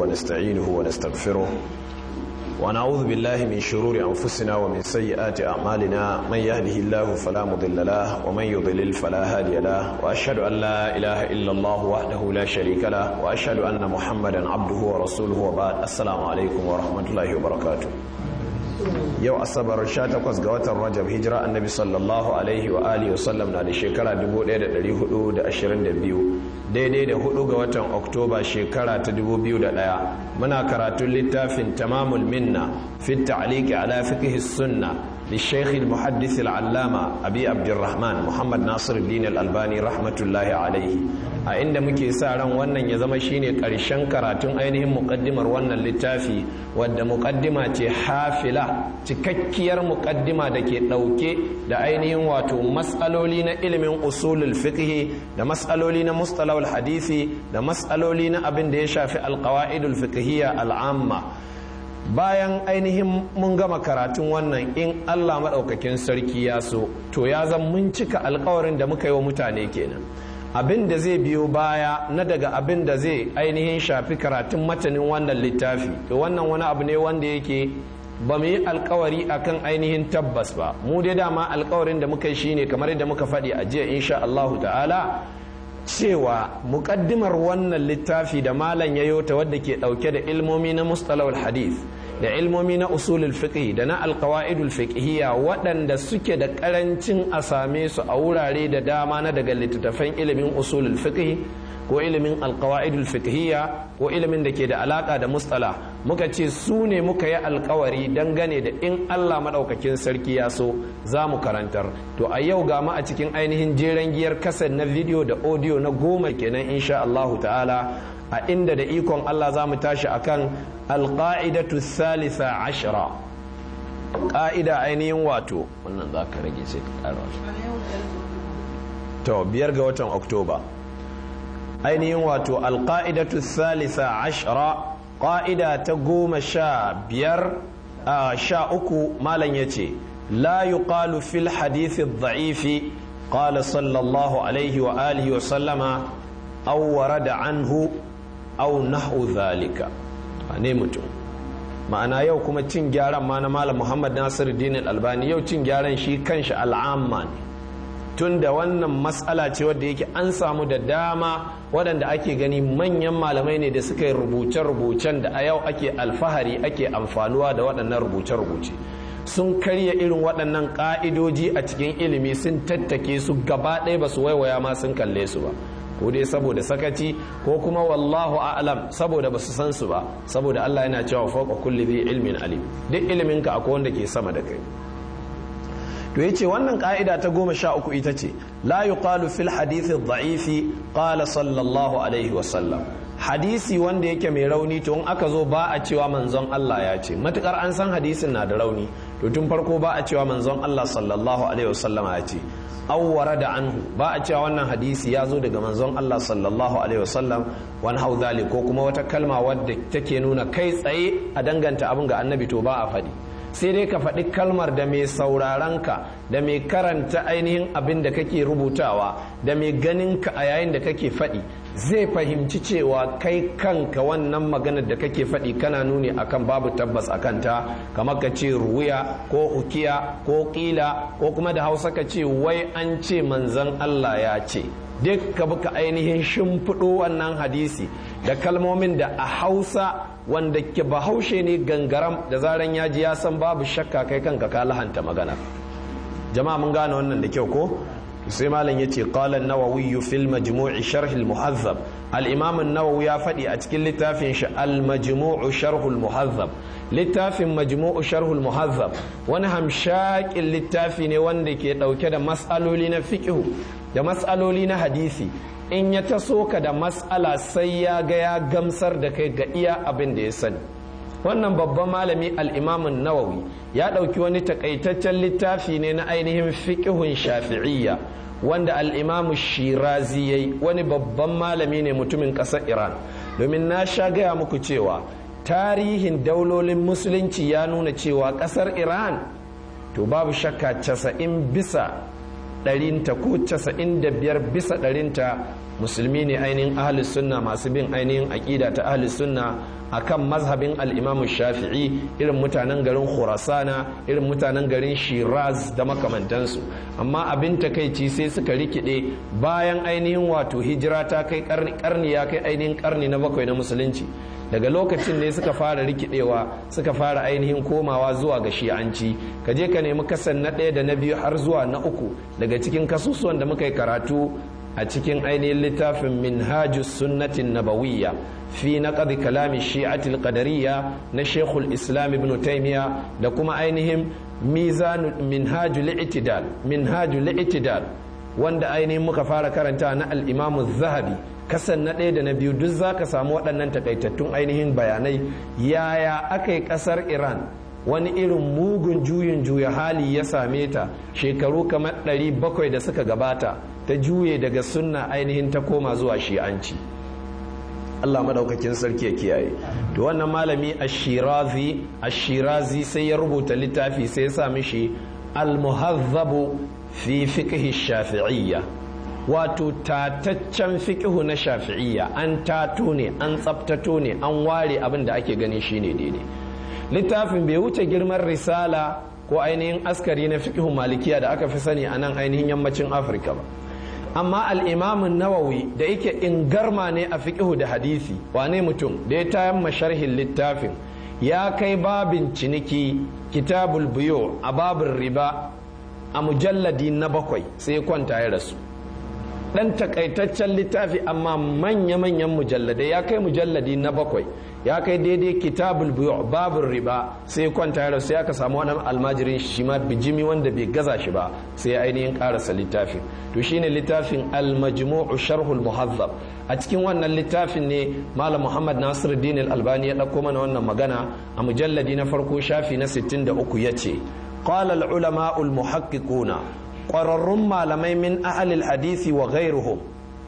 ونستعينه ونستغفره ونعوذ بالله من شرور أنفسنا ومن سيئات أعمالنا من يهده الله فلا مضل له ومن يضلل فلا هادي له وأشهد أن لا إله إلا الله وحده لا شريك له وأشهد أن محمدا عبده ورسوله وبعد السلام عليكم ورحمة الله وبركاته yau asabar 18 ga watan rajab hijira annabi sallallahu alaihi wa alihi wasallam na da shekara 1422 daidai da hudu ga watan oktoba shekara ta 2001 muna karatun littafin tamamul minna fi ta'liqi ala fiqh sunna للشيخ المحدث العلامة أبي عبد الرحمن محمد ناصر الدين الألباني رحمة الله عليه a inda muke sa ran wannan ya zama shine karshen karatun ainihin mukaddimar wannan littafi wadda mukaddima ce hafila cikakkiyar mukaddima da ke ɗauke da ainihin wato matsaloli na ilimin usulul fiqh da matsaloli na mustalahul hadisi da matsaloli na abin da ya shafi alqawaidul fiqhiyya al'amma bayan ainihin mun gama karatun wannan in Allah maɗaukakin sarki ya so to ya zan mun cika alkawarin da muka yi wa mutane kenan abin da zai biyo baya na daga abin da zai ainihin shafi karatun matanin wannan littafi to wannan wani abu ne wanda yake ba mu yi alkawari akan ainihin tabbas ba mu dai dama alkawarin da muka yi shine kamar yadda muka faɗi a jiya insha Allahu ta'ala cewa muƙaddimar wannan littafi da malam ya yota wadda ke ɗauke da ilmomi na mustalahul hadith da ilmomi na usulul fiqh da na alqawaidul fiqhiyya waɗanda suke da ƙarancin a same su a wurare da dama na daga littattafan ilimin usulul fiqh ko ilimin alqawaidul fiqhiyya ko ilimin da ke da alaka da mustala muka ce su ne muka yi alkawari dangane da in Allah madaukakin sarki ya so za mu karantar to a yau ga mu a cikin ainihin jeren giyar kasar na video da audio na goma kenan insha Allah ta'ala a inda da ikon Allah za mu tashi akan alqaidatu thalitha ashra ƙa'ida ainihin wato wannan za ka rage sai ka ƙara to biyar ga watan oktoba ainihin wato alƙa'idatu thalitha ashra ƙa'ida ta goma sha biyar sha uku malam ya ce la yuqalu fil hadithi dha'ifi qala sallallahu alaihi wa alihi wa sallama aw warada anhu aw nahu dhalika ne mutum ma'ana yau kuma cin gyaran ma na malam muhammad nasiru dinin albani yau cin gyaran shi kanshi al'amma ne tun da wannan matsala ce wadda yake an samu da dama waɗanda ake gani manyan malamai ne da suka yi rubuce-rubucen da a yau ake alfahari ake amfanuwa da waɗannan rubuce-rubuce sun karya irin waɗannan ƙa'idoji a cikin ilimi sun tattake su gaba ɗaya ba su waiwaya ma sun kalle su ba ko dai saboda sakaci ko kuma wallahu a'lam saboda ba su san su ba saboda Allah yana cewa fawqa kulli dhi ilmin alim duk ilimin ka akwai wanda ke sama da kai to yace wannan ka'ida ta goma sha uku ita ce la yuqalu fil hadith dha'ifi qala sallallahu alaihi wa sallam hadisi wanda yake mai rauni to in aka zo ba a cewa manzon Allah ya ce matukar an san hadisin na da rauni to tun farko ba a cewa manzon Allah sallallahu alaihi wa sallama ya ce awwara da anhu ba a cewa wannan hadisi ya zo daga manzon Allah sallallahu alaihi wasallam wani hau ko kuma wata kalma wadda take nuna kai tsaye a danganta abin ga annabi to ba a faɗi sai dai ka faɗi kalmar da mai saurarenka da mai karanta ainihin abin da kake rubutawa da mai ganinka a yayin da kake faɗi zai fahimci cewa kai kanka wannan maganar da kake faɗi kana nuni akan babu tabbas a kanta kamar ka ce ruwiya ko ukiya ko ƙila ko kuma da hausa ka ce wai an ce manzan Allah ya ce duk ka buka ainihin shimfiɗo wannan hadisi da kalmomin da a hausa wanda ke bahaushe ne gangaram da zaran ya ji ya san babu shakka kai kanka ka lahanta magana jama'a mun gane wannan da kyau ko sai malam yace qala an-nawawi fil majmu' sharh al-muhazzab al-imam an-nawawi ya faɗi a cikin littafin shi al-majmu' sharh al-muhazzab littafin majmu' sharh al-muhazzab wani hamshakin littafi ne wanda ke dauke da mas'aloli na fiqh da mas'aloli na hadisi in ya taso ka da mas'ala sai ya ga ya gamsar da kai ga iya abin da ya sani wannan babban malami al'imamun nawawi ya ɗauki wani takaitaccen littafi ne na ainihin fiƙihun shafi'iyya wanda al'imamu shirazi ya yi wani babban malami ne mutumin ƙasar iran domin na sha gaya muku cewa tarihin daulolin musulunci ya nuna cewa ƙasar iran to babu shakka casa'in bisa ɗarinta ko casa'in da biyar bisa ɗarinta musulmi ne ainihin ahlus sunna masu bin ainihin aƙida ta ahlus sunna akan mazhabin al'imamu shafi'i irin mutanen garin khurasana irin mutanen garin shiraz da makamantansu amma abin takaici sai suka rikide bayan ainihin wato hijira ta kai karni ya kai ainihin karni na bakwai na musulunci daga lokacin ne suka fara rikidewa suka fara ainihin komawa zuwa ga shi'anci ka je ka nemi kasan na ɗaya da na biyu har zuwa na uku daga cikin kasusuwan da muka yi karatu a cikin ainihin littafin minhajus sunnatin nabawiyya fi naqd kalami shi'atil qadariyya na shekul islam ibn taymiya da kuma ainihin mizan minhajul i'tidal minhajul i'tidal wanda ainihin muka fara karanta na al-imam zahabi kasan na ɗaya da na biyu duk zaka samu waɗannan takaitattun ainihin bayanai yaya aka yi ƙasar iran wani irin mugun juyin juya hali ya same ta shekaru kamar 700 da suka gabata ta juye daga sunna ainihin ta koma zuwa shi'anci Allah madaukakin sarki ya kiyaye to wannan malami ashirazi ashirazi sai ya rubuta littafi sai ya sa mishi al-muhazzabu fi fiqh shafi'iyya wato tataccen fiqhu na shafi'iyya an tato ne an tsaftato ne an ware abin da ake gani shine daidai littafin bai wuce girman risala ko ainihin askari na fiqhun malikiya da aka fi sani a nan ainihin yammacin afirka ba amma al'imamin nawawi da yake ingarma ne a fiqhu da hadisi wane mutum da ya tayan masharhin littafin ya kai babin ciniki kitabul biyo a babin riba a mujalladi na bakwai sai kwanta ya rasu dan takaitaccen littafi amma manya-manyan mujalladai ya kai mujalladi na bakwai ya kai daidai kitabul biyu babin riba sai kwanta ya sai aka samu wani almajirin shi ma bijimi wanda bai gaza shi ba sai ya ainihin karasa littafin to shine littafin al-majmu'u sharhul muhazzab a cikin wannan littafin ne malam muhammad nasiruddin al-albani ya dauko mana wannan magana a mujalladi na farko shafi na 63 yace qala al-ulama al-muhaqqiquna ƙwararrun malamai min ahalil hadisi wa ghairuhum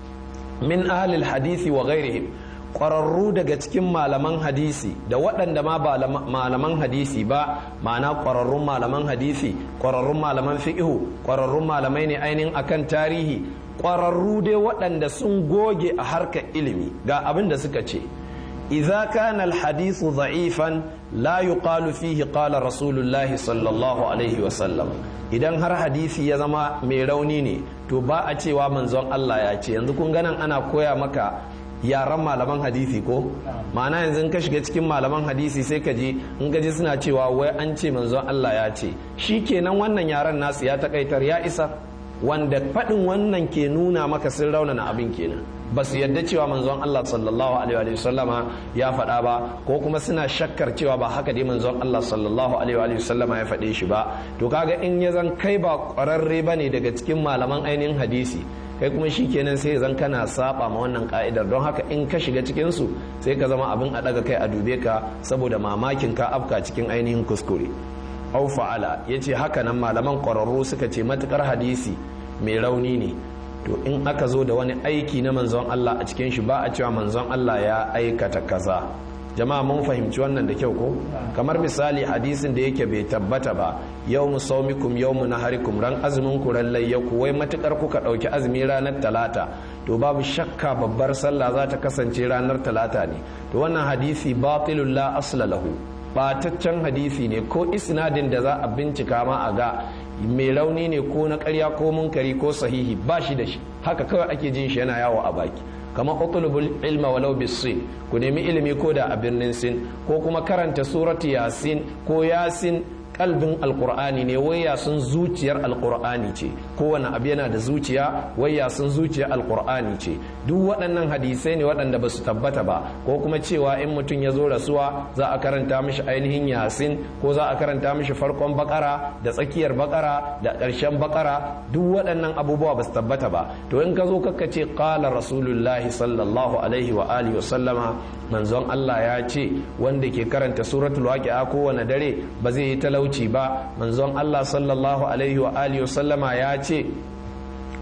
min ahalil hadisi wa ghairihim ƙwararru daga cikin malaman hadisi da waɗanda ma ba malaman hadisi ba ma'ana ƙwararrun malaman hadisi ƙwararrun malaman fiƙihu ƙwararrun malamai ne ainihin akan tarihi ƙwararru dai waɗanda sun goge a harkar ilimi ga abin da suka ce إذا كان الحديث ضعيفا لا يقال فيه قال رسول الله صلى الله عليه وسلم idan har hadisi ya zama mai rauni ne to ba a cewa manzon Allah ya ce yanzu kun ganan ana koya maka yaran malaman hadisi ko ma'ana yanzu ka shiga cikin malaman hadisi sai ka ji in ka ji suna cewa wai an ce manzon Allah ya ce shi kenan wannan yaran nasu ya takaitar ya isa wanda faɗin wannan ke nuna maka sun raunana abin kenan ba su yadda cewa manzon Allah sallallahu alaihi wa sallama ya faɗa ba ko kuma suna shakkar cewa ba haka dai manzon Allah sallallahu alaihi wa sallama ya faɗe shi ba to kaga in ya zan kai ba ƙwararre ba ne daga cikin malaman ainihin hadisi kai kuma shi kenan sai zan kana saba ma wannan ka'idar don haka in ka shiga cikin su sai ka zama abin a daga kai a dube ka saboda mamakin ka afka cikin ainihin kuskure au fa'ala yace haka nan malaman ƙwararru suka ce matukar hadisi mai rauni ne to in aka zo da wani aiki na manzon Allah a cikin shi ba a cewa manzon Allah ya aikata kaza jama'a mun fahimci wannan da kyau ko kamar misali hadisin da yake bai tabbata ba yawmu saumikum yawmu naharikum ran azumin ku ran layyaku wai matukar kuka dauki azumi ranar talata to babu shakka babbar sallah za ta kasance ranar talata ne to wannan hadisi batilul la asla lahu bataccen hadisi ne ko isnadin da za a bincika ma a ga mai rauni ne ko na karya ko munkari ko sahihi ba shi da shi haka kawai ake jin shi yana yawo a baki kamar utlubul ilma walau bisin ku nemi ilimi ko da a birnin sin ko kuma karanta surati yasin ko yasin kalbin alkur'ani ne wai sun zuciyar alkur'ani ce kowane abu yana da zuciya wai sun zuciyar alkur'ani ce duk waɗannan hadisai ne waɗanda ba su tabbata ba ko kuma cewa in mutum ya zo rasuwa za a karanta mishi ainihin yasin ko za a karanta mishi farkon bakara da tsakiyar bakara da ƙarshen bakara duk waɗannan abubuwa ba su tabbata ba to in ka zo kakka ce qala rasulullahi sallallahu alaihi wa alihi wa sallama manzon Allah ya ce wanda ke karanta suratul waqi'a kowane dare ba zai yi talauci ba manzon Allah sallallahu alaihi wa alihi sallama ya ce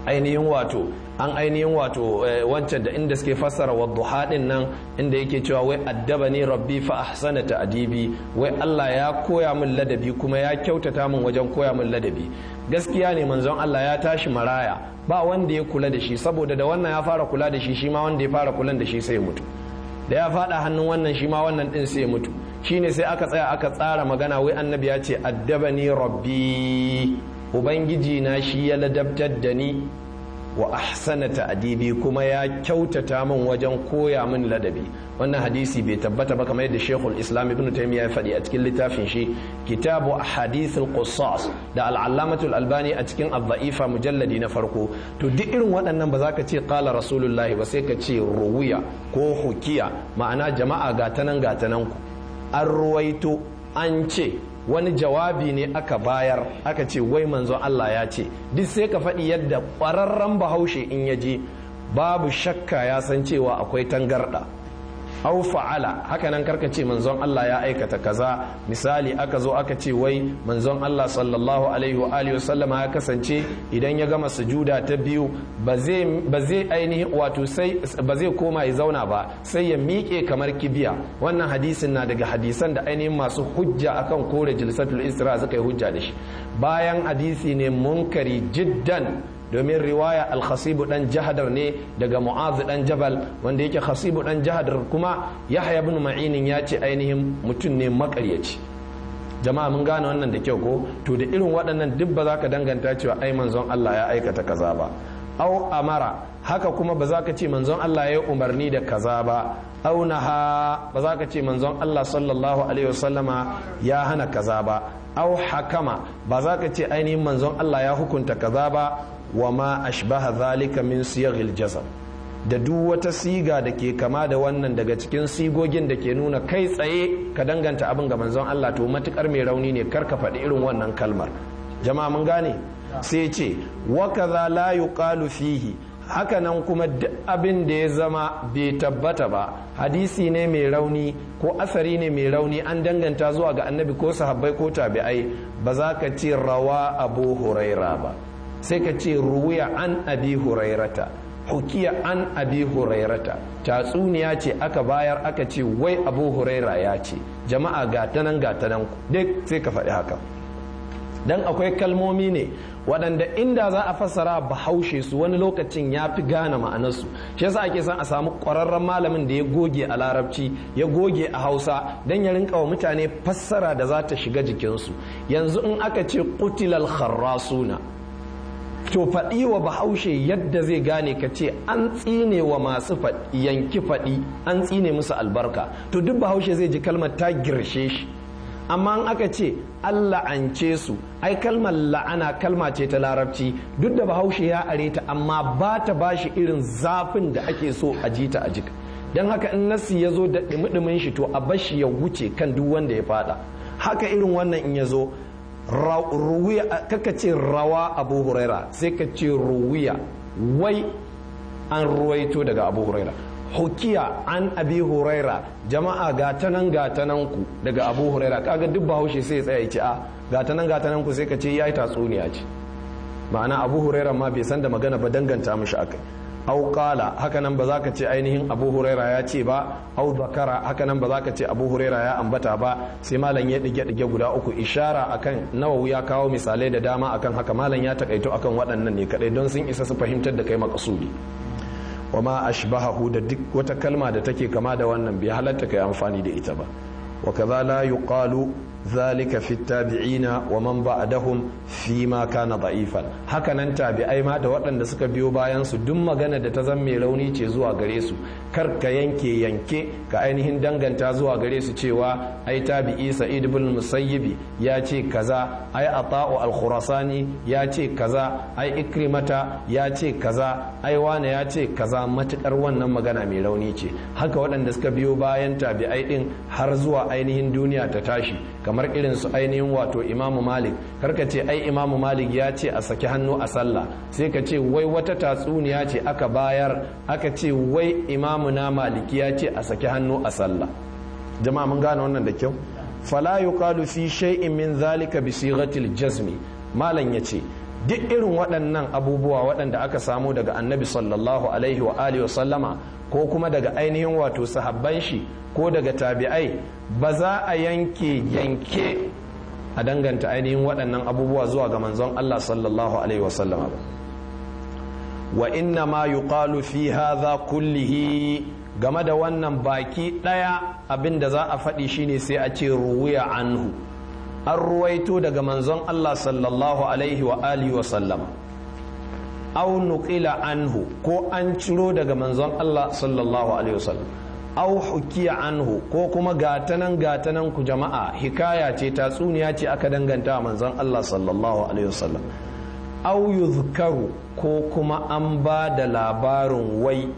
ainihin wato an ainihin wato wancan da inda suke fassara wadduha din nan inda yake cewa wai addaba ni rabbi fa ahsana ta'dibi wai Allah ya koya min ladabi kuma ya kyautata min wajen koya min ladabi gaskiya ne manzon Allah ya tashi maraya ba wanda ya kula da shi saboda da wannan ya fara kula da shi shi ma wanda ya fara kula da shi sai mutu da ya fada hannun wannan shi ma wannan din sai mutu shine sai aka tsaya aka tsara magana wai annabi ya ce addabani rabbi ubangiji na shi ya ladabtar da ni wa ahsana ta'dibi kuma ya kyautata min wajen koya min ladabi wannan hadisi bai tabbata ba kamar yadda Sheikhul Islam Ibn Taymiyyah ya faɗi a cikin littafin shi Kitabu Ahadithul Qussas da Al-Allamatul Albani a cikin Ad-Da'ifa mujalladi na farko to duk irin waɗannan ba za ka ce qala Rasulullahi ba sai ka ce ruwiya ko hukiya ma'ana jama'a gatanan gatanan ku an ruwaito an ce wani jawabi ne aka bayar aka ce wai manzon Allah ya ce duk sai ka faɗi yadda ƙwararren bahaushe in ya je babu shakka ya san cewa akwai tangarɗa au fa'ala haka nan karka ce manzon Allah ya aikata kaza misali aka zo aka ce wai manzon Allah sallallahu alaihi wa alihi wasallama ya kasance idan ya gama sujuda ta biyu ba zai ainihi wato sai ba zai koma ya zauna ba sai ya miƙe kamar kibiya wannan hadisin na daga hadisan da ainihin masu hujja akan kore jilsatul isra suka yi hujja da shi bayan hadisi ne munkari jiddan domin riwaya alkhasibu dan jahadar ne daga mu'azu dan jabal wanda yake khasibu dan jahadar kuma yahya ibn ma'inin ya ce ainihin mutum ne makaryaci jama'a mun gane wannan da kyau ko to da irin waɗannan duk ba za ka danganta cewa ai manzon Allah ya aikata kaza ba au amara haka kuma ba za ka ce manzon Allah ya yi umarni da kaza ba au naha ba za ka ce manzon Allah sallallahu alaihi wasallama ya hana kaza ba au hakama ba za ka ce ainihin manzon Allah ya hukunta kaza ba wa ma ashbaha zalika min siyaghil jazm da duk wata siga da ke kama da wannan daga cikin sigogin da ke nuna kai tsaye ka danganta abin ga manzon Allah to matukar mai rauni ne kar ka faɗi irin wannan kalmar jama'a mun gane sai ce wa kaza la yuqalu fihi hakanan kuma duk abin da ya zama bai tabbata ba hadisi ne mai rauni ko asari ne mai rauni an danganta zuwa ga annabi ko sahabbai ko tabi'ai ba za ka ce rawa abu huraira ba sai ka ce ruwiya an abi hurairata hukiya an abi hurairata tatsuniya ce aka bayar aka ce wai abu huraira ya ce jama'a gatanan gatanan ku duk sai ka faɗi haka dan akwai kalmomi ne waɗanda inda za a fassara bahaushe su wani lokacin ya fi gane ma'anarsu shi yasa ake son a samu ƙwararren malamin da ya goge a larabci ya goge a hausa don ya rinka wa mutane fassara da za ta shiga jikinsu yanzu in aka ce kutilal kharrasuna to faɗi wa bahaushe yadda zai gane ka ce an tsine wa masu yanki faɗi an tsine musu albarka to duk bahaushe zai ji kalmar ta girshe shi amma an aka ce Allah an ce su ai kalmar la'ana kalma ce ta larabci duk da bahaushe ya are ta amma ba ta ba shi irin zafin da ake so a ji ta a jika don haka in nasi ya zo da ɗumi shi to a bashi ya wuce kan duk wanda ya fada haka irin wannan in ya zo kaka ce rawa abu huraira sai ka ce ruwiya wai an ruwaito daga abu huraira hukiya an abi huraira jama'a gatanan gatanan ku daga abu huraira kaga duk bahaushe sai ya tsaya ya ce a gatanan gatanan ku sai ka ce yayi tatsuniya ce ma'ana abu huraira ma bai san da magana ba danganta mishi akai au qala haka nan ba za ka ce ainihin abu huraira ya ce ba au zakara haka nan ba za ka ce abu huraira ya ambata ba sai malam ya dige dige guda uku ishara akan nawawi ya kawo misalai da dama akan haka malam ya takaito akan waɗannan ne kadai don sun isa su fahimtar da kai makasudi wa ma ashbahahu da duk wata kalma da take kama da wannan bai halatta kai amfani da ita ba wa kaza la yuqalu zalika fi tabi'ina wa man ba'dahum fi ma kana da'ifan haka nan tabi'ai ma da waɗanda suka biyo bayan su duk magana da ta zan mai rauni ce zuwa gare su kar ka yanke yanke ka ainihin danganta zuwa gare su cewa ai tabi'i sa'id ibn musayyibi ya ce kaza ai ata'u al-khurasani ya ce kaza ai ikrimata ya ce kaza ai wane ya ce kaza matukar wannan magana mai rauni ce haka waɗanda suka biyo bayan tabi'ai din har zuwa ainihin duniya ta tashi kamar irin su ainihin wato imamu malik karka ce ai imamu malik ya ce a saki hannu a sallah sai ka ce wai wata tatsuniya ce aka bayar aka ce wai imamu na maliki ya ce a saki hannu a sallah jama'a mun gane wannan da kyau fala yuqalu fi shay'in min zalika bi sighatil jazmi malam yace duk irin waɗannan abubuwa waɗanda aka samu daga annabi sallallahu alaihi wa alihi wa sallama ko kuma daga ainihin wato sahabban shi ko daga tabi'ai ba za a yanke yanke a danganta ainihin waɗannan abubuwa zuwa ga manzon Allah sallallahu alaihi wa sallama ba wa inna ma yuqalu fi hadha kullihi game da wannan baki ɗaya abin da za a faɗi shine sai a ce ruwiya anhu an ruwaito daga manzon Allah sallallahu alaihi wa alihi wa sallama aw nuqila anhu ko an ciro daga manzon Allah sallallahu alaihi wa sallam aw hukiya anhu ko kuma gatanan gatanan ku jama'a hikaya ce tatsuniya ce aka danganta manzon Allah sallallahu alaihi wa sallam aw yuzkaru ko kuma an ba da labarin wai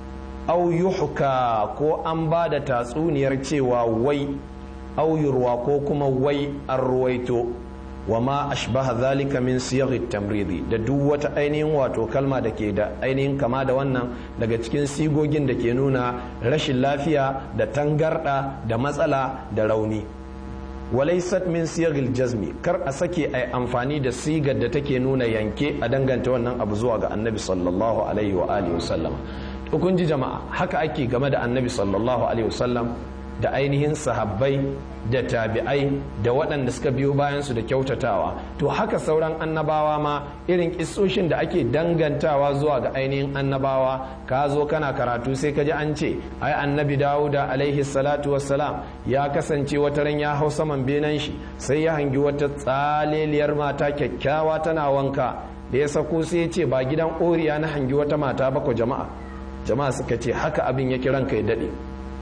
au yuhka ko an ba da tatsuniyar cewa wai auyurwa ko kuma wai an ruwaito wa ma ashbaha zalika min siyaghi tamridi da duk wata ainihin wato kalma da ke da ainihin kama da wannan daga cikin sigogin da ke nuna rashin lafiya da tangarda da matsala da rauni walaisat min siyaghil jazmi kar a sake ai amfani da sigar da take nuna yanke a danganta wannan abu zuwa ga annabi sallallahu alaihi wa alihi wasallam kun ji jama'a haka ake game da annabi sallallahu alaihi wasallam da ainihin sahabbai da tabi'ai da waɗanda suka biyo bayan su da kyautatawa to haka sauran annabawa ma irin kissoshin da ake dangantawa zuwa ga ainihin annabawa ka zo kana karatu sai ka ji an ce ai annabi dawuda alaihi salatu wassalam ya kasance wata ran ya hau saman benen shi sai ya hangi wata tsaleliyar mata kyakkyawa tana wanka da ya sako sai ya ce ba gidan oriya na hangi wata mata ba ko jama'a jama'a suka ce haka abin ya kiran kai daɗe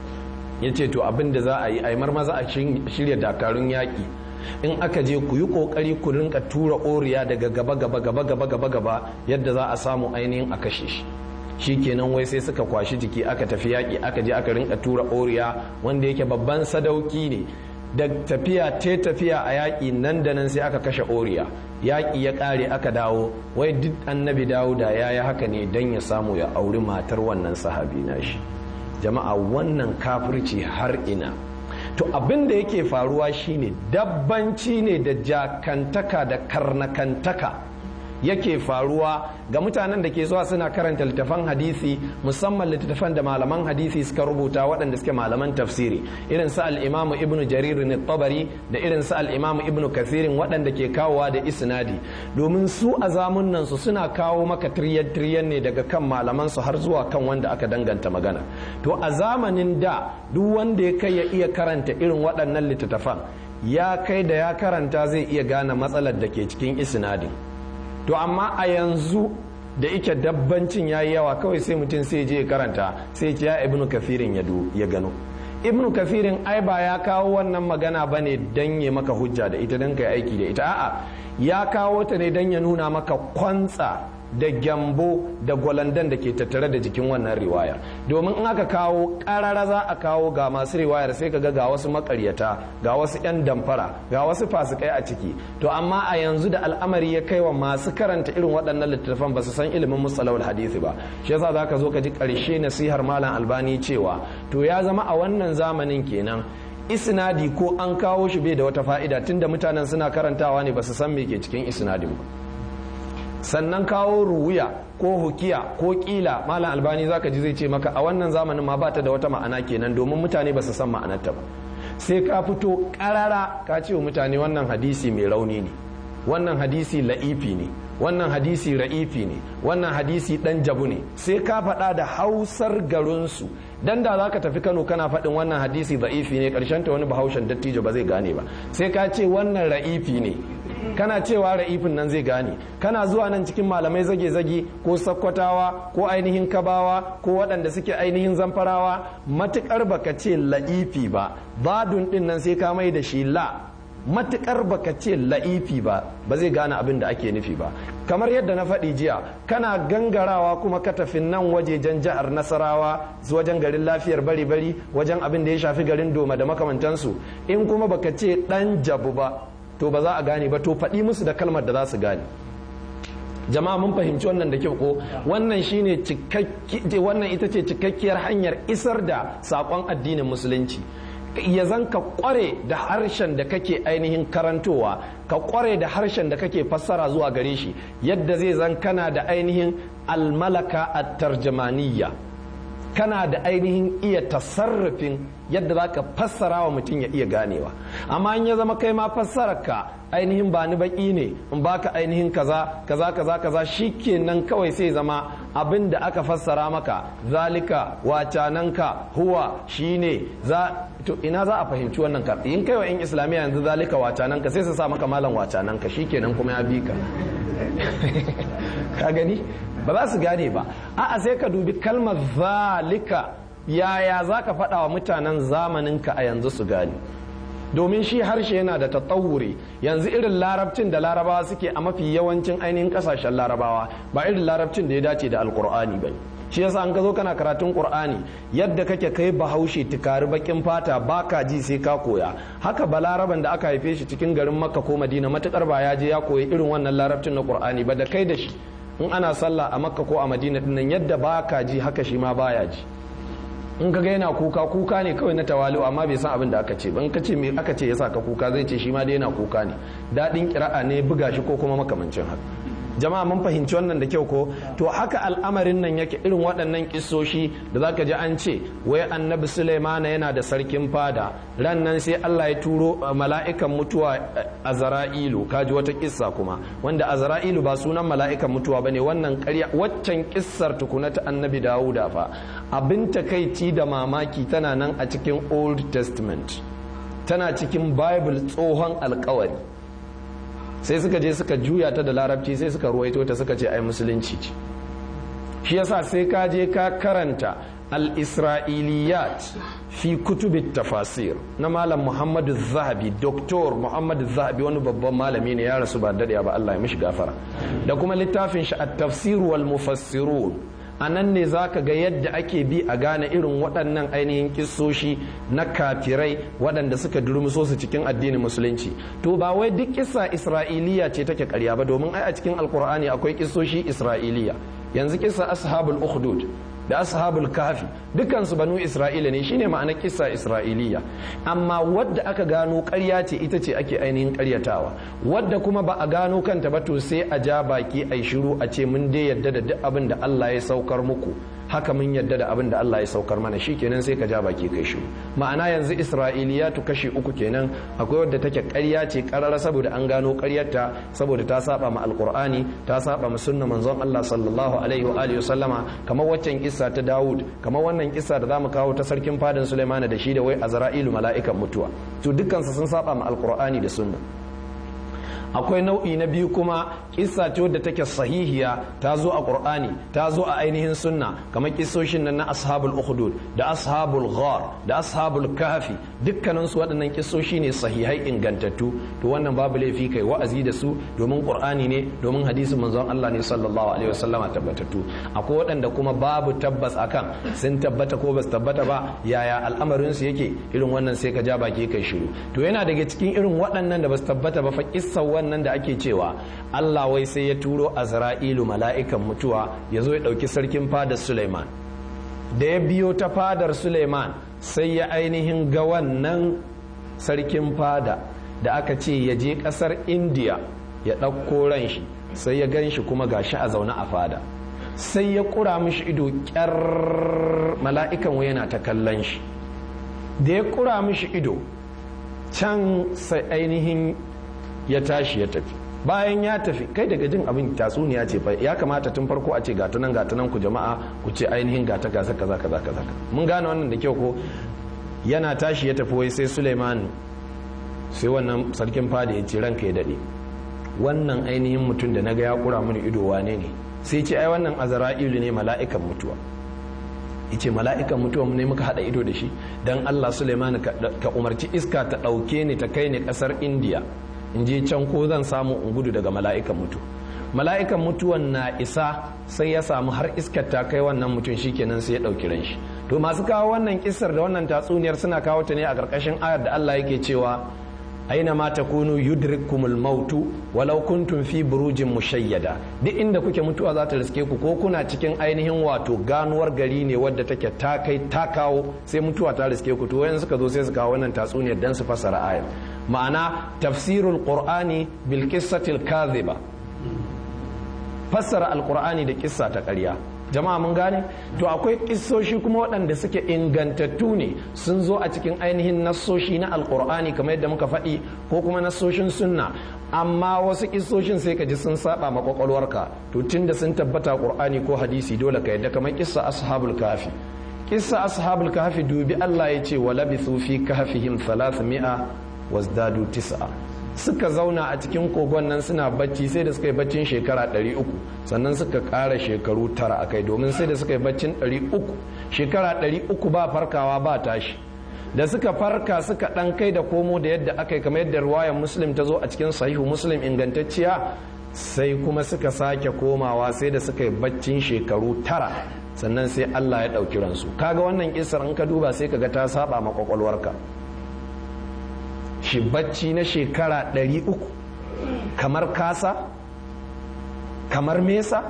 ya ce to abin da za a yi a maza a shirya dakarun yaƙi in aka je ku yi ƙoƙari ku rinka tura oriya daga gaba gaba gaba gaba gaba gaba yadda za a samu ainihin a kashe shi shi kenan wai sai suka kwashi jiki aka tafi yaƙi aka je aka rinka tura oriya wanda yake babban sadauki ne da tafiya te tafiya a yaƙi nan da nan sai aka kashe oriya yaƙi ya ƙare aka dawo wai duk annabi dawuda ya yi haka ne don ya samu ya auri matar wannan sahabi na shi jama'a wannan kafirci har ina to abin da yake faruwa shine dabbanci ne da jakantaka da karnakantaka yake faruwa ga mutanen da ke zuwa suna karanta littafan hadisi musamman littafan da malaman hadisi suka rubuta waɗanda suke malaman tafsiri irin su al-imamu ibnu jarir ne tabari da irin su al-imamu ibnu kathirin waɗanda ke kawowa da isnadi domin su a zamunan su suna kawo maka tiryan tiryan ne daga kan malaman su har zuwa kan wanda aka danganta magana to a zamanin da duk wanda ya kai ya iya karanta irin waɗannan littattafan ya kai da ya karanta zai iya gane matsalar da ke cikin isnadin to amma a yanzu da ike dabbancin ya yi yawa kawai sai mutum sai je karanta sai ya ibnu kafirin ya gano ibnu kafirin ai ba ya kawo wannan magana ba ne don ya maka hujja da ita don ka yi aiki da ita a'a ya kawo ta ne don ya nuna maka kwantsa da gyambo da gwalandan da ke tattare da jikin wannan riwaya domin in aka kawo karara za a kawo ga masu riwayar sai ka ga ga wasu makaryata ga wasu 'yan damfara ga wasu fasikai a ciki to amma a yanzu da al'amari ya kai wa masu karanta irin waɗannan littattafan ba su san ilimin musalawul hadisi ba shi yasa za ka zo ka ji ƙarshe nasihar malam albani cewa to ya zama a wannan zamanin kenan isnadi ko an kawo shi bai da wata fa'ida tunda mutanen suna karantawa ne ba su san me ke cikin isnadin ba sannan kawo ruwiya ko hukiya ko kila malam albani zaka ji zai ce maka a wannan zamanin ma bata da wata ma'ana kenan domin mutane ba su san ma'anarta ba sai ka fito karara ka ce wa mutane wannan hadisi mai rauni ne wannan hadisi la'ifi ne wannan hadisi ra'ifi ne wannan hadisi dan jabu ne sai ka faɗa da hausar garinsu dan da zaka tafi Kano kana faɗin wannan hadisi da'ifi ne karshen ta wani bahaushen dattijo ba zai gane ba sai ka ce wannan ra'ifi ne kana cewa ra'ifin nan zai gane kana zuwa nan cikin malamai zage-zage ko sakkwatawa ko ainihin kabawa ko waɗanda suke ainihin zamfarawa matukar baka ce la'ifi ba badun din nan sai ka mai da shi la matukar baka ce la'ifi ba ba zai gane abin da ake nufi ba kamar yadda na faɗi jiya kana gangarawa kuma ka tafi nan wajejen jihar nasarawa wajen garin lafiyar bari-bari wajen abin da ya shafi garin doma da makamantansu in kuma baka ce ɗan jabu ba to ba za a gane ba to faɗi musu da kalmar da za su gane jama'a mun fahimci wannan da kyau ko wannan shine cikakki wannan ita ce cikakkiyar hanyar isar da sakon addinin musulunci ya zan ka kware da harshen da kake ainihin karantowa ka kware da harshen da kake fassara zuwa gare shi yadda zai zan kana da ainihin almalaka at-tarjamaniyya kana da ainihin iya tasarrufin yadda za ka fassara wa mutum ya iya ganewa amma in ya zama kai ma fassararka ainihin ba ni baki ne in baka ainihin kaza kaza kaza kaza shikenan kawai sai zama abin da aka fassara maka zalika wacananka huwa shine za to ina za a fahimci wannan ka in kai wa in islamiyya yanzu zalika wacananka sai su sa maka malam wacananka shikenan kuma ya bi ka ka gani ba za su gane ba a'a sai ka dubi kalmar zalika yaya za ka faɗa wa mutanen zamaninka a yanzu su gane domin shi harshe yana da tattawuri yanzu irin larabcin da larabawa suke a mafi yawancin ainihin kasashen larabawa ba irin larabcin da ya dace da alkur'ani ba shi yasa an ka zo kana karatun qur'ani yadda kake kai bahaushe tukari bakin fata baka ji sai ka koya haka balaraban da aka haife shi cikin garin makka ko madina matukar ba ya je ya koyi irin wannan larabcin na qur'ani ba da kai da shi in ana sallah a makka ko a madina dinnan yadda baka ji haka shi ma baya ji in ka ga yana kuka kuka ne kawai na tawali'u amma bai san abin da aka ce ba in ka ce me aka ce yasa ka kuka zai ce shi ma dai yana kuka ne daɗin kira'a ne buga shi ko kuma makamancin haka jama'a mun fahimci wannan da kyau ko to haka al'amarin nan yake irin waɗannan kissoshi da zaka ji an ce wai annabi Sulaimana yana da sarkin fada ran nan sai Allah ya turo mala'ikan mutuwa Azra'ilu kaji wata kissa kuma wanda Azra'ilu ba sunan mala'ikan mutuwa bane wannan ƙarya waccan kissar tukuna ta annabi Dawuda fa abin takaici da mamaki tana nan a cikin Old Testament tana cikin Bible tsohon alkawari sai suka je suka juya ta da larabci sai suka ruwaito ta suka ce ai musulunci ce shi yasa sai ka je ka karanta al-isra'iliyat fi kutubit tafasir na malam muhammadu zahabi doktor muhammadu zahabi wani babban malami ne ya rasu ba daɗe ba Allah ya mishi gafara da kuma littafin shi at-tafsir wal mufassirun a nan ne za ka ga yadda ake bi a gane irin waɗannan ainihin kissoshi na kafirai waɗanda suka durmuso su cikin addinin musulunci to ba wai duk kissa isra'iliya ce take karya ba domin ai a cikin alkur'ani akwai kissoshi isra'iliya yanzu kissa ashabul ukhdud da ashabul kafi dukansu banu isra'ila ne shine ma'anar kissa isra'iliya amma wadda aka gano ƙarya ce ita ce ake ainihin ƙaryatawa wadda kuma ba a gano kanta ba to sai a ja baki a shiru a ce mun dai yadda da duk abin da Allah ya saukar muku haka mun yadda da abin da Allah ya saukar mana shi kenan sai ka ja baki kai shiru ma'ana yanzu isra'iliyatu kashi uku kenan akwai wadda take ƙarya ce ƙarara saboda an gano ƙaryarta saboda ta saba ma alqur'ani ta saba ma sunna manzon Allah sallallahu alaihi wa alihi sallama kamar waccan kissa ta Dawud kamar wannan kissa da zamu kawo ta sarkin fadin Sulaiman da shi da wai Azra'ilu mala'ikan mutuwa to dukkan sun saba ma alqur'ani da sunna akwai nau'i na biyu kuma kissa ce wadda take sahihiya ta zo a qur'ani ta zo a ainihin sunna kamar kissoshin nan na ashabul ukhdud da ashabul ghar da ashabul kahfi dukkanin su waɗannan kissoshi ne sahihai ingantattu to wannan babu laifi kai wa'azi da su domin qur'ani ne domin hadisin manzon Allah ne sallallahu alaihi wasallama tabbatattu akwai waɗanda kuma babu tabbas akan sun tabbata ko ba su tabbata ba yaya al'amarin su yake irin wannan sai ka ja baki kai shiru to yana daga cikin irin waɗannan da ba su tabbata ba fa kissa wannan da ake cewa Allah wai sai ya turo Azra'ilu mala'ikan mutuwa ya zo ya ɗauki sarkin fadar Suleiman da ya biyo ta fadar Suleiman sai ya ainihin ga wannan sarkin fada da aka ce ya je ƙasar Indiya ya ɗauko ran shi sai ya gan shi kuma gashi a zaune a fada sai ya ƙura mishi ido ƙyar mala'ikan wai yana ta kallon shi da ya ƙura mishi ido can sai ainihin ya tashi ya tafi bayan ya tafi kai daga jin abin tatsuniya ce fa ya kamata tun farko a ce gatunan gatunan ku jama'a ku ce ainihin gata gasa kaza kaza kaza mun gane wannan da kyau ko yana tashi ya tafi wai sai Suleiman sai wannan sarkin fada ya ce ranka ya dade wannan ainihin mutum da naga ya kura mini ido wane ne sai ce ai wannan azra'ilu ne mala'ikan mutuwa yace mala'ikan mutuwa ne muka hada ido da shi dan Allah Suleiman ka umarci iska ta dauke ni ta kai ni kasar India in je can ko zan samu in gudu daga mala'ikan mutu mala'ikan mutuwan na isa sai ya samu har iskar ta kai wannan mutum shikenan sai ya ɗauki ran shi to masu kawo wannan kisar da wannan tatsuniyar suna kawo ta ne a ƙarƙashin ayar da Allah yake cewa aina ma takunu yudrikumul mautu walau kuntum fi burujin mushayyada duk inda kuke mutuwa za ta riske ku ko kuna cikin ainihin wato ganuwar gari ne wadda take ta kai ta kawo sai mutuwa ta riske ku to wayan suka zo sai su kawo wannan tatsuniyar dan su fassara ayat ma'ana tafsirul qur'ani bil qissatil kadhiba fassara alqur'ani da kissa ta ƙarya jama'a mun gane to akwai kissoshi kuma waɗanda suke ingantattu ne sun zo a cikin ainihin nassoshi na alkur'ani kamar yadda muka faɗi ko kuma nassoshin sunna amma wasu kissoshin sai ka ji sun saba ma kwakwalwarka to tunda sun tabbata qur'ani ko hadisi dole ka yadda kamar kissa ashabul kafi kissa ashabul kafi dubi Allah ya ce wa labithu fi kahfihim 300 wazdadu tis'a suka zauna a cikin kogon nan suna bacci sai da suka yi baccin shekara 300 sannan suka ƙara shekaru tara a kai domin sai da suka yi baccin 300 shekara 300 ba farkawa ba tashi da suka farka suka ɗan kai da komo da yadda aka yi kamar yadda ruwayan muslim ta zo a cikin sahihu muslim ingantacciya sai kuma suka sake komawa sai da suka yi baccin shekaru tara sannan sai allah ya ɗauki ransu kaga wannan kisar in ka duba sai kaga ta saba ma kwakwalwarka shi bacci na shekara 300 kamar kasa kamar mesa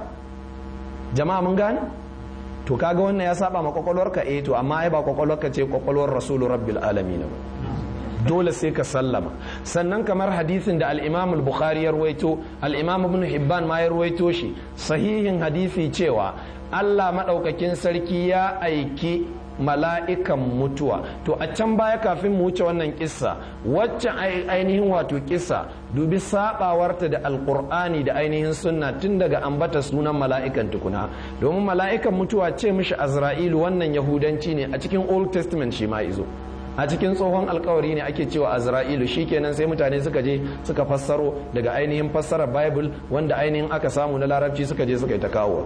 jama'a mun gane to kaga wannan ya saba ma kwakwalwarka eh to amma ai ba kwakwalwarka ce kwakwalwar rasulu rabbil alamin ba dole sai ka sallama sannan kamar hadisin da al-imam al-bukhari ya ruwaito al-imam ibn hibban ma ya ruwaito shi sahihin hadisi cewa Allah madaukakin sarki ya aiki mala'ikan mutuwa to a can baya kafin mu wuce wannan kissa wacce ainihin wato kissa dubi sabawarta da alkur'ani da ainihin sunna tun daga ambata sunan mala'ikan tukuna domin mala'ikan mutuwa ce mishi azra'ilu wannan yahudanci ne a cikin old testament shi ma izo a cikin tsohon alkawari ne ake cewa azra'ilu shikenan sai mutane suka je suka fassaro daga ainihin fassarar bible wanda ainihin aka samu na larabci suka je suka yi ta kawo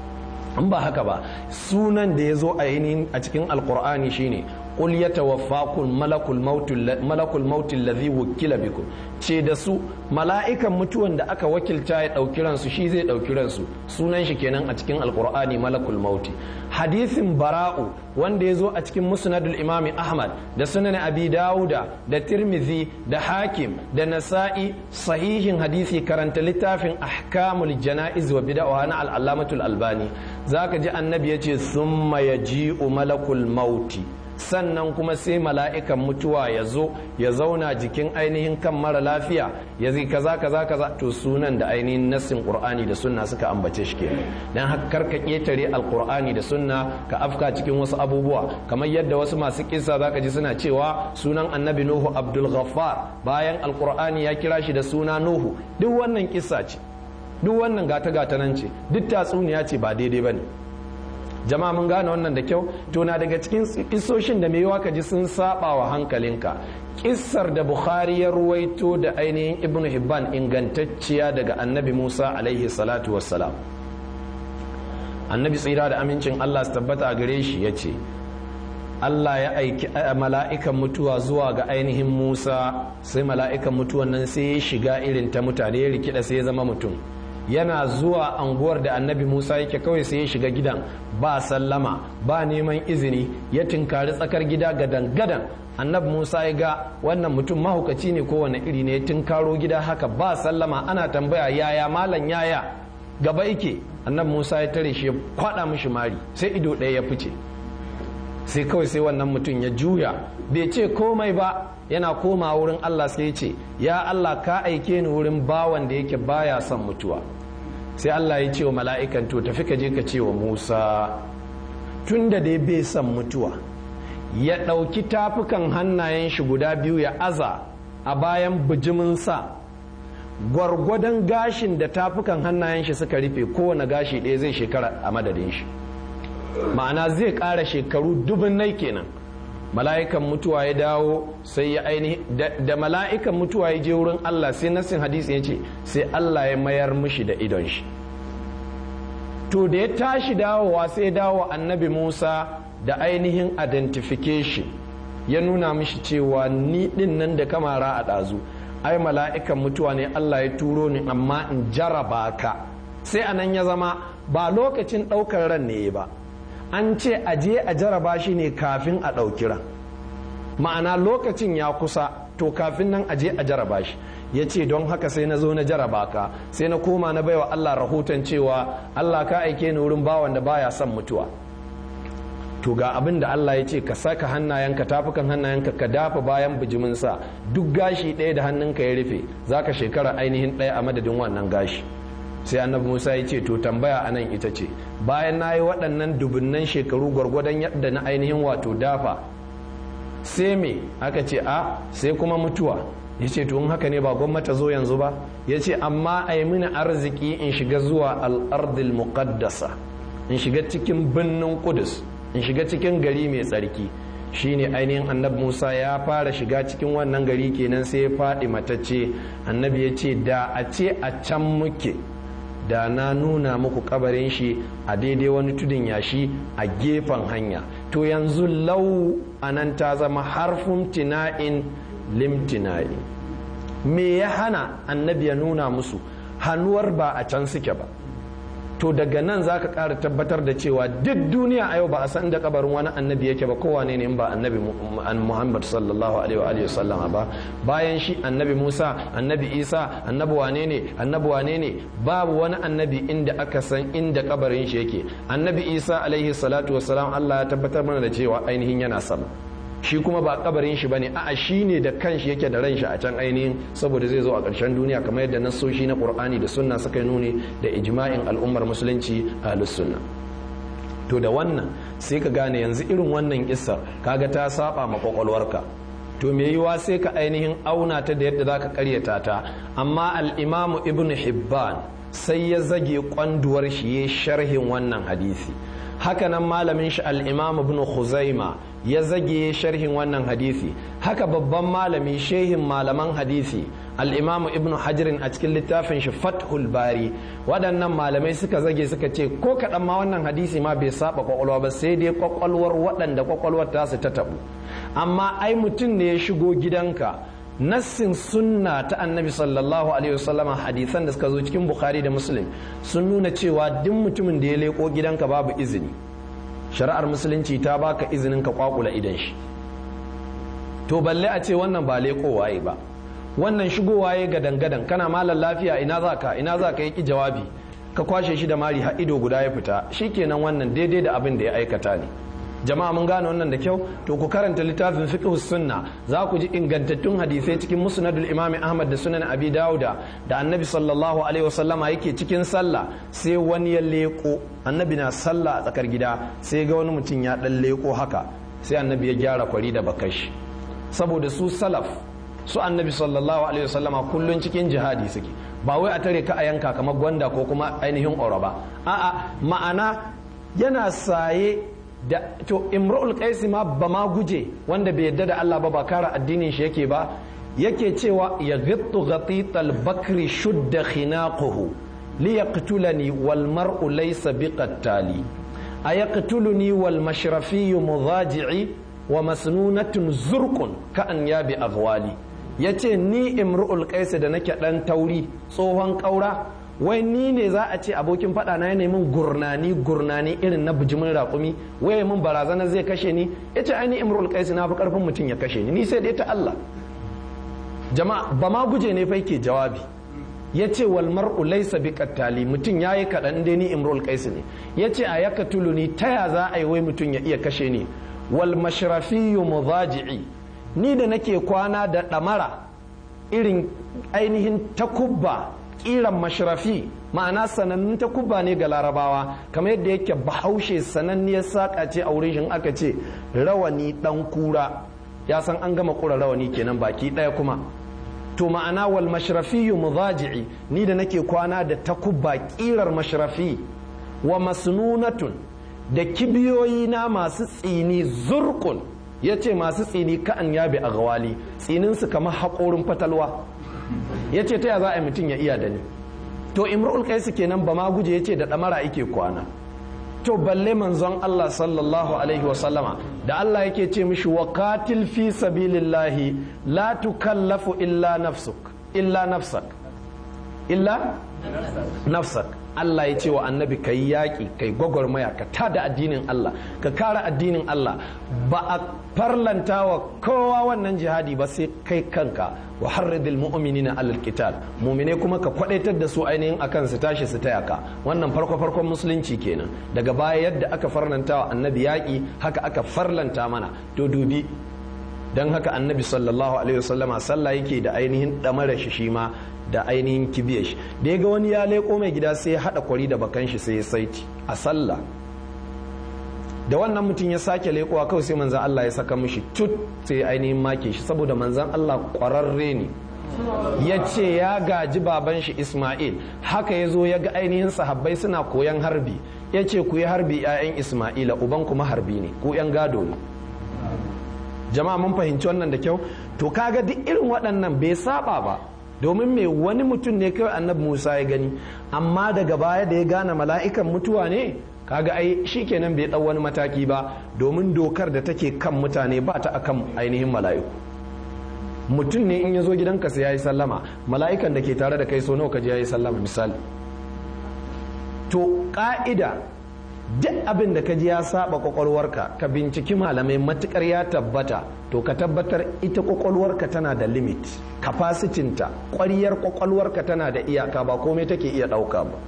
in ba haka ba sunan da ya zo a yinin a cikin alkur'ani shine qul yatawaffakum malakul maut malakul maut alladhi wukila bikum ce da su mala'ikan mutuwan da aka wakilta ya dauki ransu shi zai dauki ransu sunan shi kenan a cikin alkur'ani malakul maut hadisin bara'u wanda ya zo a cikin musnadul imam ahmad da sunan abi dauda da tirmidhi da hakim da nasa'i sahihin hadisi karanta littafin ahkamul janaiz wa bid'a na al-allamatul albani zaka ji annabi yace summa yaji'u malakul mauti sannan kuma sai mala'ikan mutuwa ya zo ya zauna jikin ainihin kan mara lafiya ya zai kaza kaza kaza to sunan da ainihin nassin qur'ani da sunna suka ambace shi kenan dan hakkar ka ketare alqur'ani da sunna ka afka cikin wasu abubuwa kamar yadda wasu masu kissa zaka ji suna cewa sunan annabi nuhu abdul ghaffar bayan alqur'ani ya kira shi da suna nuhu duk wannan kissa ce duk wannan gata gata nan ce duk tatsuniya ce ba daidai bane jama'a mun gane wannan da kyau to na daga cikin kissoshin da mai yawa ka ji sun saba wa hankalinka kissar da bukhari ya ruwaito da ainihin ibn hibban ingantacciya daga annabi musa alaihi salatu wassalam annabi tsira da amincin allah su tabbata a gare shi ya ce allah ya aiki mala'ikan mutuwa zuwa ga ainihin musa sai mala'ikan mutuwan nan sai ya shiga irin ta mutane ya rikida sai ya zama mutum yana zuwa anguwar da annabi musa yake kawai sai ya shiga gidan ba sallama ba neman izini ya tinkari tsakar gida gadan gadan annabi musa ya ga wannan mutum mahaukaci ne kowane iri ne ya tinkaro gida haka ba sallama ana tambaya yaya malam yaya gaba yake annabi musa ya tare shi ya kwada mishi mari sai ido ɗaya ya fice sai kawai sai wannan mutum ya juya bai ce komai ba yana koma wurin allah sai ya ce ya allah ka aike ni wurin bawan da yake baya son mutuwa sai Allah ya ce wa mala'ikan to tafi ka je ka ce wa Musa tun da dai bai son mutuwa ya ɗauki tafukan hannayen shi guda biyu ya aza a bayan bijiminsa gwargwadon gashin da tafukan hannayen shi suka rufe kowane gashi ɗaya zai shekara a madadin shi ma'ana zai ƙara shekaru dubin nai kenan mala'ikan mutuwa ya dawo sai ya ainihi da mala'ikan mutuwa ya je wurin Allah sai nassin hadisi ya ce sai Allah ya mayar mishi da idon shi to da ya tashi dawowa sai ya dawo annabi Musa da ainihin identification ya nuna mishi cewa ni din nan da kamara a ɗazu ai mala'ikan mutuwa ne Allah ya turo ni amma in jaraba ka sai anan ya zama ba lokacin ɗaukar ran ne ba an ce a je a jaraba shi ne kafin a ɗauki ran ma'ana lokacin ya kusa to kafin nan aje a jaraba shi ya ce don haka sai na zo na jaraba ka sai na koma na baiwa Allah rahoton cewa Allah ka aike ni wurin bawan da baya son mutuwa to ga abin da Allah ya ce ka saka hannayenka tafukan hannayenka ka dafa bayan bijiminsa duk gashi ɗaya da hannunka ya rufe zaka shekara ainihin ɗaya a madadin wannan gashi sai annabi musa ya ce to tambaya anan ita ce bayan na yi waɗannan dubunnan shekaru gwargwadon yadda na ainihin wato dafa sai me aka ce a sai kuma mutuwa ya ce tun haka ne ba gwamnati zo yanzu ba ya ce amma a yi mini arziki in shiga zuwa al'ardil muqaddasa in shiga cikin birnin kudus in shiga cikin gari mai tsarki shine ainihin annabi musa ya fara shiga cikin wannan gari kenan sai ya faɗi matacce annabi ya ce da a ce a can muke da na nuna muku kabarin shi a daidai wani tudun yashi a gefen hanya to yanzu lau anan ta zama harfin tina'in limtina'i me ya hana annabi ya nuna musu hannuwar ba a can suke ba to daga nan za ka ƙara tabbatar da cewa duk duniya a yau ba a san da kabarin wani annabi yake ba kowane ne in ba annabi muhammad sallallahu alaihi wa sallama ba bayan shi annabi musa annabi isa annabi wane ne annabi wane ne babu wani annabi inda aka san inda kabarin shi yake annabi isa alaihi salatu wassalam allah ya tabbatar mana da cewa ainihin yana sama shi kuma ba kabarin shi bane a'a shi ne da kanshi yake da ranshi a can ainihin saboda zai zo a ƙarshen duniya kamar yadda nassoshi na qur'ani da sunna suka nuni da ijma'in al'ummar musulunci ahlus sunna to da wannan sai ka gane yanzu irin wannan kissa kaga ta saba ma kwakwalwarka to me yiwa sai ka ainihin auna ta da yadda zaka karyata ta amma al-imamu ibnu hibban sai ya zage kwanduwar shi ya sharhin wannan hadisi hakanan malamin shi al-imam ibn khuzaima ya zage sharhin wannan hadisi haka babban malami shehin malaman hadisi al-imam ibn hajirin a cikin littafin shi fathul bari waɗannan malamai suka zage suka ce ko kaɗan ma wannan hadisi ma bai saba kwakwalwa ba sai dai kwakwalwar waɗanda kwakwalwar tasu ta tabu amma ai mutum ne ya shigo gidanka nassin sunna ta annabi sallallahu alaihi wasallama hadisan da suka zo cikin bukhari da muslim sun nuna cewa duk mutumin da ya leko gidanka babu izini shari'ar musulunci ta baka izinin ka kwakula idan shi to balle a ce wannan ba leko waye ba wannan shigo waye gadan gadan kana malam lafiya ina za ka ina za ka yi jawabi ka kwashe shi da mari har ido guda ya fita shikenan wannan daidai da abin da ya aikata ne jama'a mun gane wannan da kyau to ku karanta littafin fiqh sunna za ku ji ingantattun hadisai cikin musnadul imam ahmad da sunan abi dauda da annabi sallallahu alaihi wasallama yake cikin sallah sai wani ya leko annabi na sallah a tsakar gida sai ga wani mutum ya dan leko haka sai annabi ya gyara kwari da bakashi saboda su salaf su annabi sallallahu alaihi wasallama kullun cikin jihadi suke ba wai a tare ka a yanka kamar gwanda ko kuma ainihin oro ba a'a ma'ana yana saye da to imrul qaisi ma ba ma guje wanda bai yadda da Allah ba ba kara addinin shi yake ba yake cewa ya ghittu ghatital bakri shudda khinaquhu li yaqtulani wal mar'u laysa biqattali ayaqtuluni wal mashrafi mudaji'i wa masnunatun zurqun ka an yabi aghwali yace ni imrul qaisi da nake dan tauri tsohon kaura wai ni ne za a ce abokin faɗa na ya min gurnani gurnani irin na bijimin raƙumi wai min barazana zai kashe ni ya ce ainihin imrul qaisi na fi ƙarfin mutum ya kashe ni ni sai dai ta Allah jama'a ba ma guje ne fai ke jawabi ya ce wal mar'u laysa bi qattali mutum yayi kaɗan dai ni imrul qaisi ne ya ce a yaka tuluni ta ya za a yi wai mutum ya iya kashe ni wal mashrafiyyu mudaji'i ni da nake kwana da ɗamara irin ainihin takubba kiran mashrafi ma'ana sanannun ta kubba ne ga larabawa kamar yadda yake bahaushe sananniyar saƙa ce a wurin shi aka ce rawani ɗan kura ya san an gama kura rawani kenan baki ɗaya kuma to ma'ana wal mashrafi muzaji'i ni da nake kwana da takubba kirar mashrafi wa masnunatun da kibiyoyi na masu tsini zurkun ya ce masu tsini ka'an yabi a gawali tsininsu kamar haƙorin fatalwa ya ce ta ya za a yi mutum ya iya da ni to imrul kaisu kenan ba ma guje ya ce da ɗamara ike kwana to balle manzon Allah sallallahu alaihi wasallama da Allah yake ce mishi wa qatil fi sabilillahi la tukallafu illa nafsuk illa nafsak illa nafsak Allah ya ce wa annabi ka yi yaƙi ka yi gwagwarmaya ka tada addinin Allah ka kara addinin Allah ba a farlanta wa kowa wannan jihadi ba sai kai kanka wa harridil mu'minina alal qital mu'mine kuma ka kwadaitar da su ainihin akan su tashi su taya ka wannan farko farkon musulunci kenan daga baya yadda aka farlanta wa annabi yaƙi haka aka farlanta mana to dubi dan haka annabi sallallahu alaihi wasallama sallah yake da ainihin damara shi shi ma da ainihin kibiyar shi da ya ga wani ya leko mai gida sai ya haɗa kwari da bakan shi sai ya saiti a sallah da wannan mutum ya sake lekowa kawai sai manzan Allah ya saka mishi tut sai ainihin make shi saboda manzan Allah ƙwararre ne ya ce ya gaji baban shi Ismail haka ya zo ya ga ainihin sahabbai suna koyan harbi ya ce ku yi harbi 'ya'yan Ismaila uban kuma harbi ne ku 'yan gado ne jama'a mun fahimci wannan da kyau to kaga duk irin waɗannan bai saba ba domin mai wani mutum ne kawai annabi musa ya gani amma daga baya da ya gane mala'ikan mutuwa ne kaga ai shikenan bai ɗau wani mataki ba domin dokar da take kan mutane ba ta akan ainihin mala'iku mutum ne in ya zo gidanka sai ya yi sallama mala'ikan da ke tare da kai so nawa ka je ya yi sallama misali to ka'ida duk abin da ka ji ya saba kwakwalwarka ka binciki malamai matukar ya tabbata to ka tabbatar ita kwakwalwarka tana da limit kapasitinta kwariyar kwakwalwarka tana da iyaka ba komai take iya ɗauka ba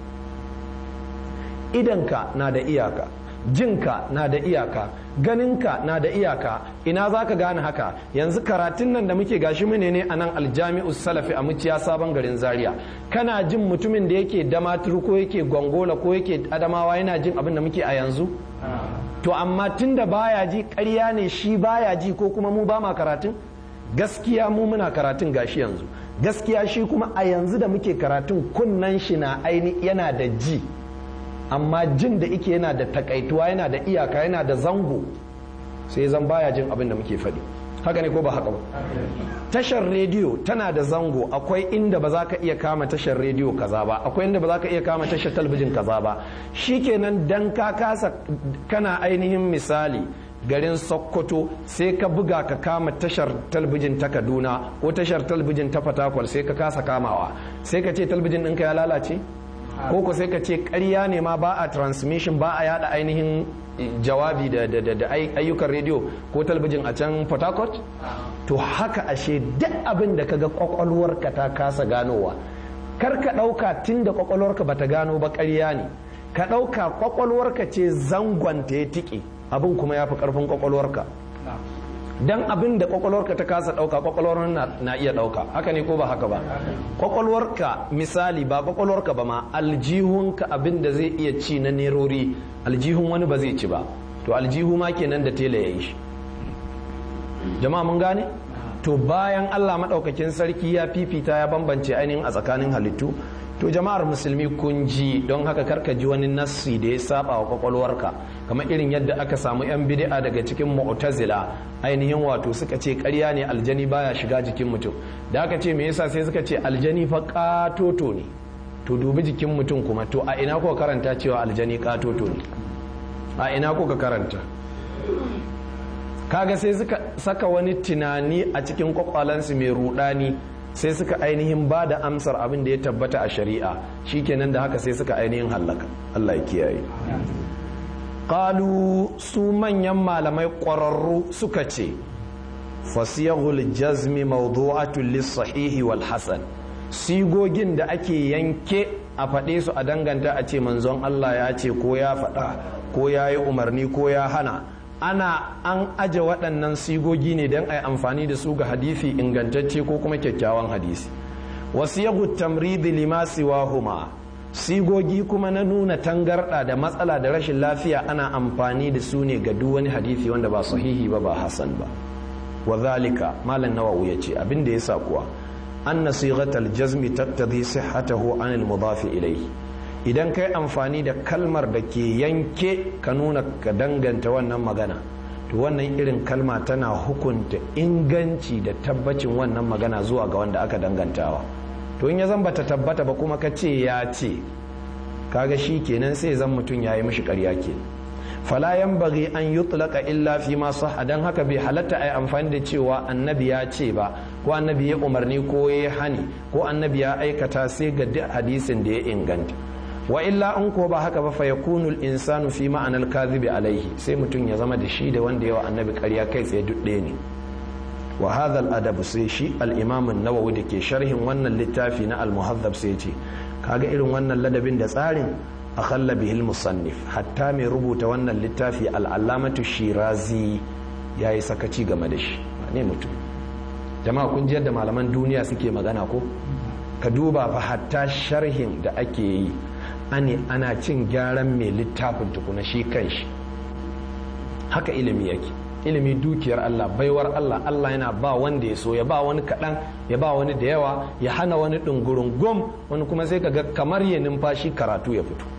idanka na da iyaka jinka na da iyaka ganinka na da iyaka ina za ka gane haka yanzu karatun nan da muke gashi mune ne a nan aljami'us salafi a muciya sabon garin zaria kana jin mutumin da yake damaturu ko yake gongola ko yake adamawa yana jin abin da muke a yanzu to amma tun da baya ji ƙarya ne shi baya ji ko kuma mu ba ma karatun gaskiya mu muna karatun gashi yanzu gaskiya shi kuma a yanzu da muke karatun kunnan shi na aini yana da ji amma jin da ike yana da takaituwa yana da iyaka yana da zango sai zan baya jin abin da muke faɗi haka ne ko ba haka ba tashar rediyo tana da zango akwai inda ba za ka iya kama tashar rediyo kaza ba akwai inda ba za ka iya kama tashar talbijin kaza ba shikenan dan ka kasa kana ainihin misali garin sokoto sai ka buga ka kama tashar talbijin ta kaduna ko tashar talbijin ta fatakwal sai ka kasa kamawa sai ka ce talbijin ɗinka ya lalace ko ko sai ka ce ƙarya ne ma ba a transmission ba a yada ainihin jawabi da ayyukan rediyo ko talbijin a can port harcourt to haka ashe duk abin da kaga kwakwalwarka ta kasa ganowa kar ka ɗauka tun da kwakwalwarka bata gano ba ƙarya ne ka ɗauka kwakwalwarka ce zangonta ya tike abin kuma ya fi ƙarfin kwakwalwarka dan abin da kwakwalwarka ta kasa dauka kwakwalwar na, iya dauka haka ne ko ba haka ba kwakwalwarka misali ba kwakwalwarka ba ma aljihunka abin da zai iya ci na nerori aljihun wani ba zai ci ba to aljihu ma kenan da tela ya yi shi jama'a mun gane to bayan allah maɗaukakin sarki ya fifita ya bambance ainihin a tsakanin halittu to jama'ar musulmi kun ji don haka karka ji wani nassi da ya saba wa kwakwalwarka kamar irin yadda aka samu yan bid'a daga cikin mu'tazila ainihin wato suka ce ƙarya ne aljani baya shiga jikin mutum da aka ce me yasa sai suka ce aljani fa katoto ne to dubi jikin mutum kuma to a ina kuka karanta cewa aljani katoto ne a ina kuka karanta kaga sai suka saka wani tunani a cikin kwakwalansu mai rudani sai suka ainihin ba da amsar abin da ya tabbata a shari'a shikenan da haka sai suka ainihin hallaka Allah ya kiyaye qalu su manyan malamai ƙwararru suka ce fasiyahul jazmi mawdu'atun lis-sahihi wal hasan sigogin da ake yanke a faɗe su a danganta a ce manzon Allah ya ce ko ya faɗa ko ya yi umarni ko ya hana ana an aje waɗannan sigogi ne don a yi amfani da su ga hadisi ingantacce ko kuma kyakkyawan hadisi wasu yagu tamridi lima huma sigogi kuma na nuna tangarɗa da matsala da rashin lafiya ana amfani da su ne ga duk wani hadisi wanda ba sahihi ba ba hasan ba wa zalika malam nawawi ya ce abin da ya sa kuwa anna sighatal jazmi tattadhi sihhatahu anil mudafi ilayhi idan kai amfani da kalmar da ke yanke ka nuna ka danganta wannan magana to wannan irin kalma tana hukunta inganci da tabbacin wannan magana zuwa ga wanda aka dangantawa to in ya zan bata tabbata ba kuma ka ce ya ce kaga shi kenan sai zan mutum ya yi mishi karya ke fala bari an yutlaka illa fi ma sahha dan haka bai halatta ai amfani da cewa annabi ya ce ba ko annabi ya umarni ko ya hani ko annabi ya aikata sai ga duk hadisin da ya inganta wa illa in ko ba haka ba fa yakunu al-insanu fi ma'anar kadhibi alaihi sai mutum ya zama da shi da wanda yawa annabi ƙarya kai tsaye duk ɗaya ne wa hadha al-adab sai shi al-imam an-nawawi da ke sharhin wannan littafi na al-muhazzab sai ce kaga irin wannan ladabin da tsarin akhalla bihi al-musannif hatta mai rubuta wannan littafi al-allamatu shirazi yayi sakaci game da shi ne mutum jama'a kun ji yadda malaman duniya suke magana ko ka duba fa hatta sharhin da ake yi ani ana cin gyaran mai littafin tukuna shi kanshi haka ilimi yake ilimi dukiyar Allah baiwar Allah Allah yana ba wanda ya so ya ba wani kaɗan ya ba wani da yawa ya hana wani ɗungurin gom wani kuma sai kaga kamar ya numfashi karatu ya fito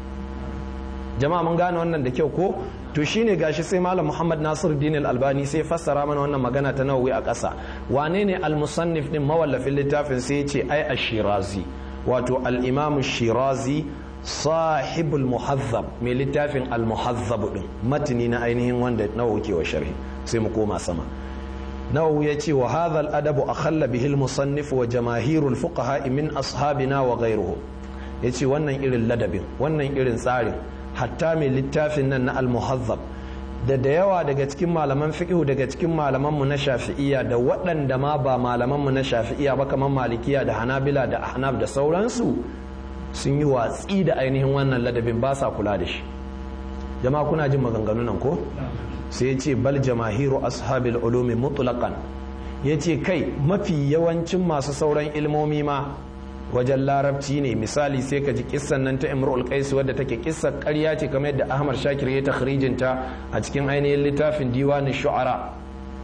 jama'a mun gane wannan da kyau ko to shine gashi sai malam Muhammad Nasir Din Albani sai fassara mana wannan magana ta Nawawi a ƙasa wane ne al-musannif din mawallafin littafin sai ya ce ai ash-Shirazi wato al-Imam Shirazi sahibul muhazzab mai littafin al-muhazzab din matini na ainihin wanda Nawawi ke wa sharhi sai mu koma sama Nawawi ya ce wa hadha al-adab akhalla bihi al-musannif wa jamaahirul fuqaha min ashabina wa ghayruhum yace wannan irin ladabin wannan irin tsarin hatta mai littafin nan na al-muhazzab da da yawa daga cikin malaman fiqhu daga cikin malamanmu na shafi'iyya da waɗanda ma ba malamanmu na shafi'iyya ba kamar malikiya da hanabila da ahnaf da sauransu sun yi watsi da ainihin wannan ladabin ba sa kula da shi jama'a kuna jin maganganu nan ko sai ya ce bal jamahiru ashabil ulumi mutlaqan ya ce kai mafi yawancin masu sauran ilmomi ma wajen larabci ne misali sai ka ji kissan nan ta imrul qais wadda take kissar ƙarya ce kamar yadda ahmad shakir ya takhrijin ta a cikin ainihin littafin diwanin shu'ara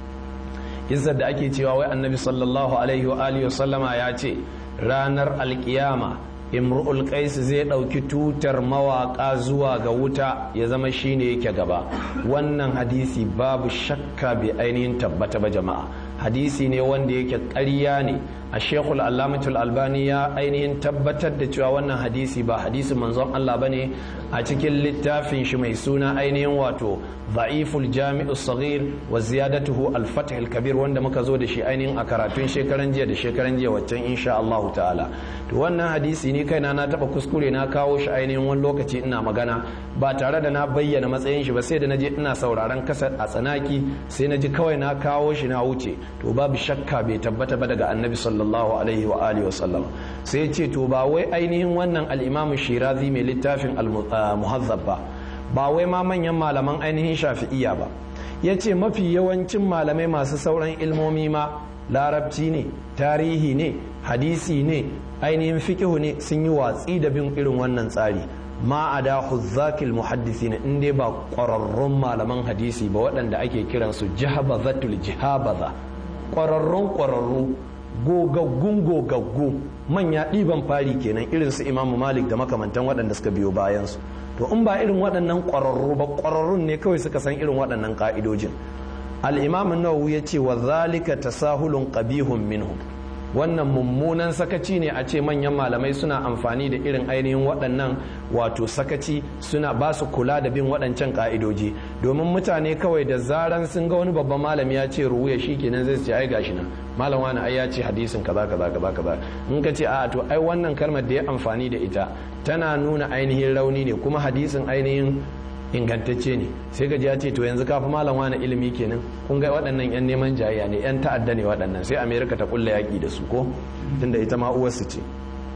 kissar da ake cewa wai annabi sallallahu alaihi wa alihi wa sallama ya ce ranar alkiyama imrul qais zai dauki tutar mawaka zuwa ga wuta ya zama shine yake gaba wannan hadisi babu shakka bai ainihin tabbata ba jama'a hadisi ne wanda yake ƙarya ne a shekul allamatul albani ya ainihin tabbatar da cewa wannan hadisi ba hadisi manzon Allah ba ne a cikin littafin shi mai suna ainihin wato za'iful jami'u saghir wa ziyadatuhu al-fath al-kabir wanda muka zo da shi ainihin a karatun shekaran jiya da shekaran jiya waccan insha Allah ta'ala to wannan hadisi ni kaina na taba kuskure na kawo shi ainihin wani lokaci ina magana ba tare da na bayyana matsayin shi ba sai da naje ina sauraron kasar a tsanaki sai naji kawai na kawo shi na wuce to babu shakka bai tabbata ba daga annabi sallallahu alaihi wa alihi wa sallam sai ce to ba wai ainihin wannan al-imamu shirazi mai littafin al-muhazzab ba ba wai ma manyan malaman ainihin shafi'iyya ba yace mafi yawancin malamai masu sauran ilmomi ma larabci ne tarihi ne hadisi ne ainihin fikihu ne sun yi watsi da bin irin wannan tsari ma a da huzzakil muhaddisi ne in dai ba ƙwararrun malaman hadisi ba waɗanda ake kiransu jihabazatul jihabaza ƙwararrun ƙwararru gogaggun gogaggu manya ɗiban fari kenan irin su imamu malik da makamantan waɗanda suka biyo bayansu to in ba irin waɗannan ƙwararru ba ƙwararrun ne kawai suka san irin waɗannan ƙa'idojin al-imam nawawi ya ce wa zalika tasahulun qabihun minhum wannan mummunan sakaci ne a ce manyan malamai suna amfani da irin ainihin waɗannan wato sakaci suna ba su kula da bin waɗancan ƙa'idoji domin mutane kawai da zaran sun ga wani babban malami ya ce ruwaya shi kenan zai ce ai gashi nan malam wani ai ya ce hadisin kaza kaza kaza kaza in ka ce a to ai wannan kalmar da ya amfani da ita tana nuna ainihin rauni ne kuma hadisin ainihin ingantacce ne sai gaji ya ce to yanzu kafi malam wani ilimi kenan kun ga waɗannan yan neman jayayya ne yan ta'adda ne waɗannan sai amerika ta kulla yaƙi da su ko tunda ita ma uwarsu ce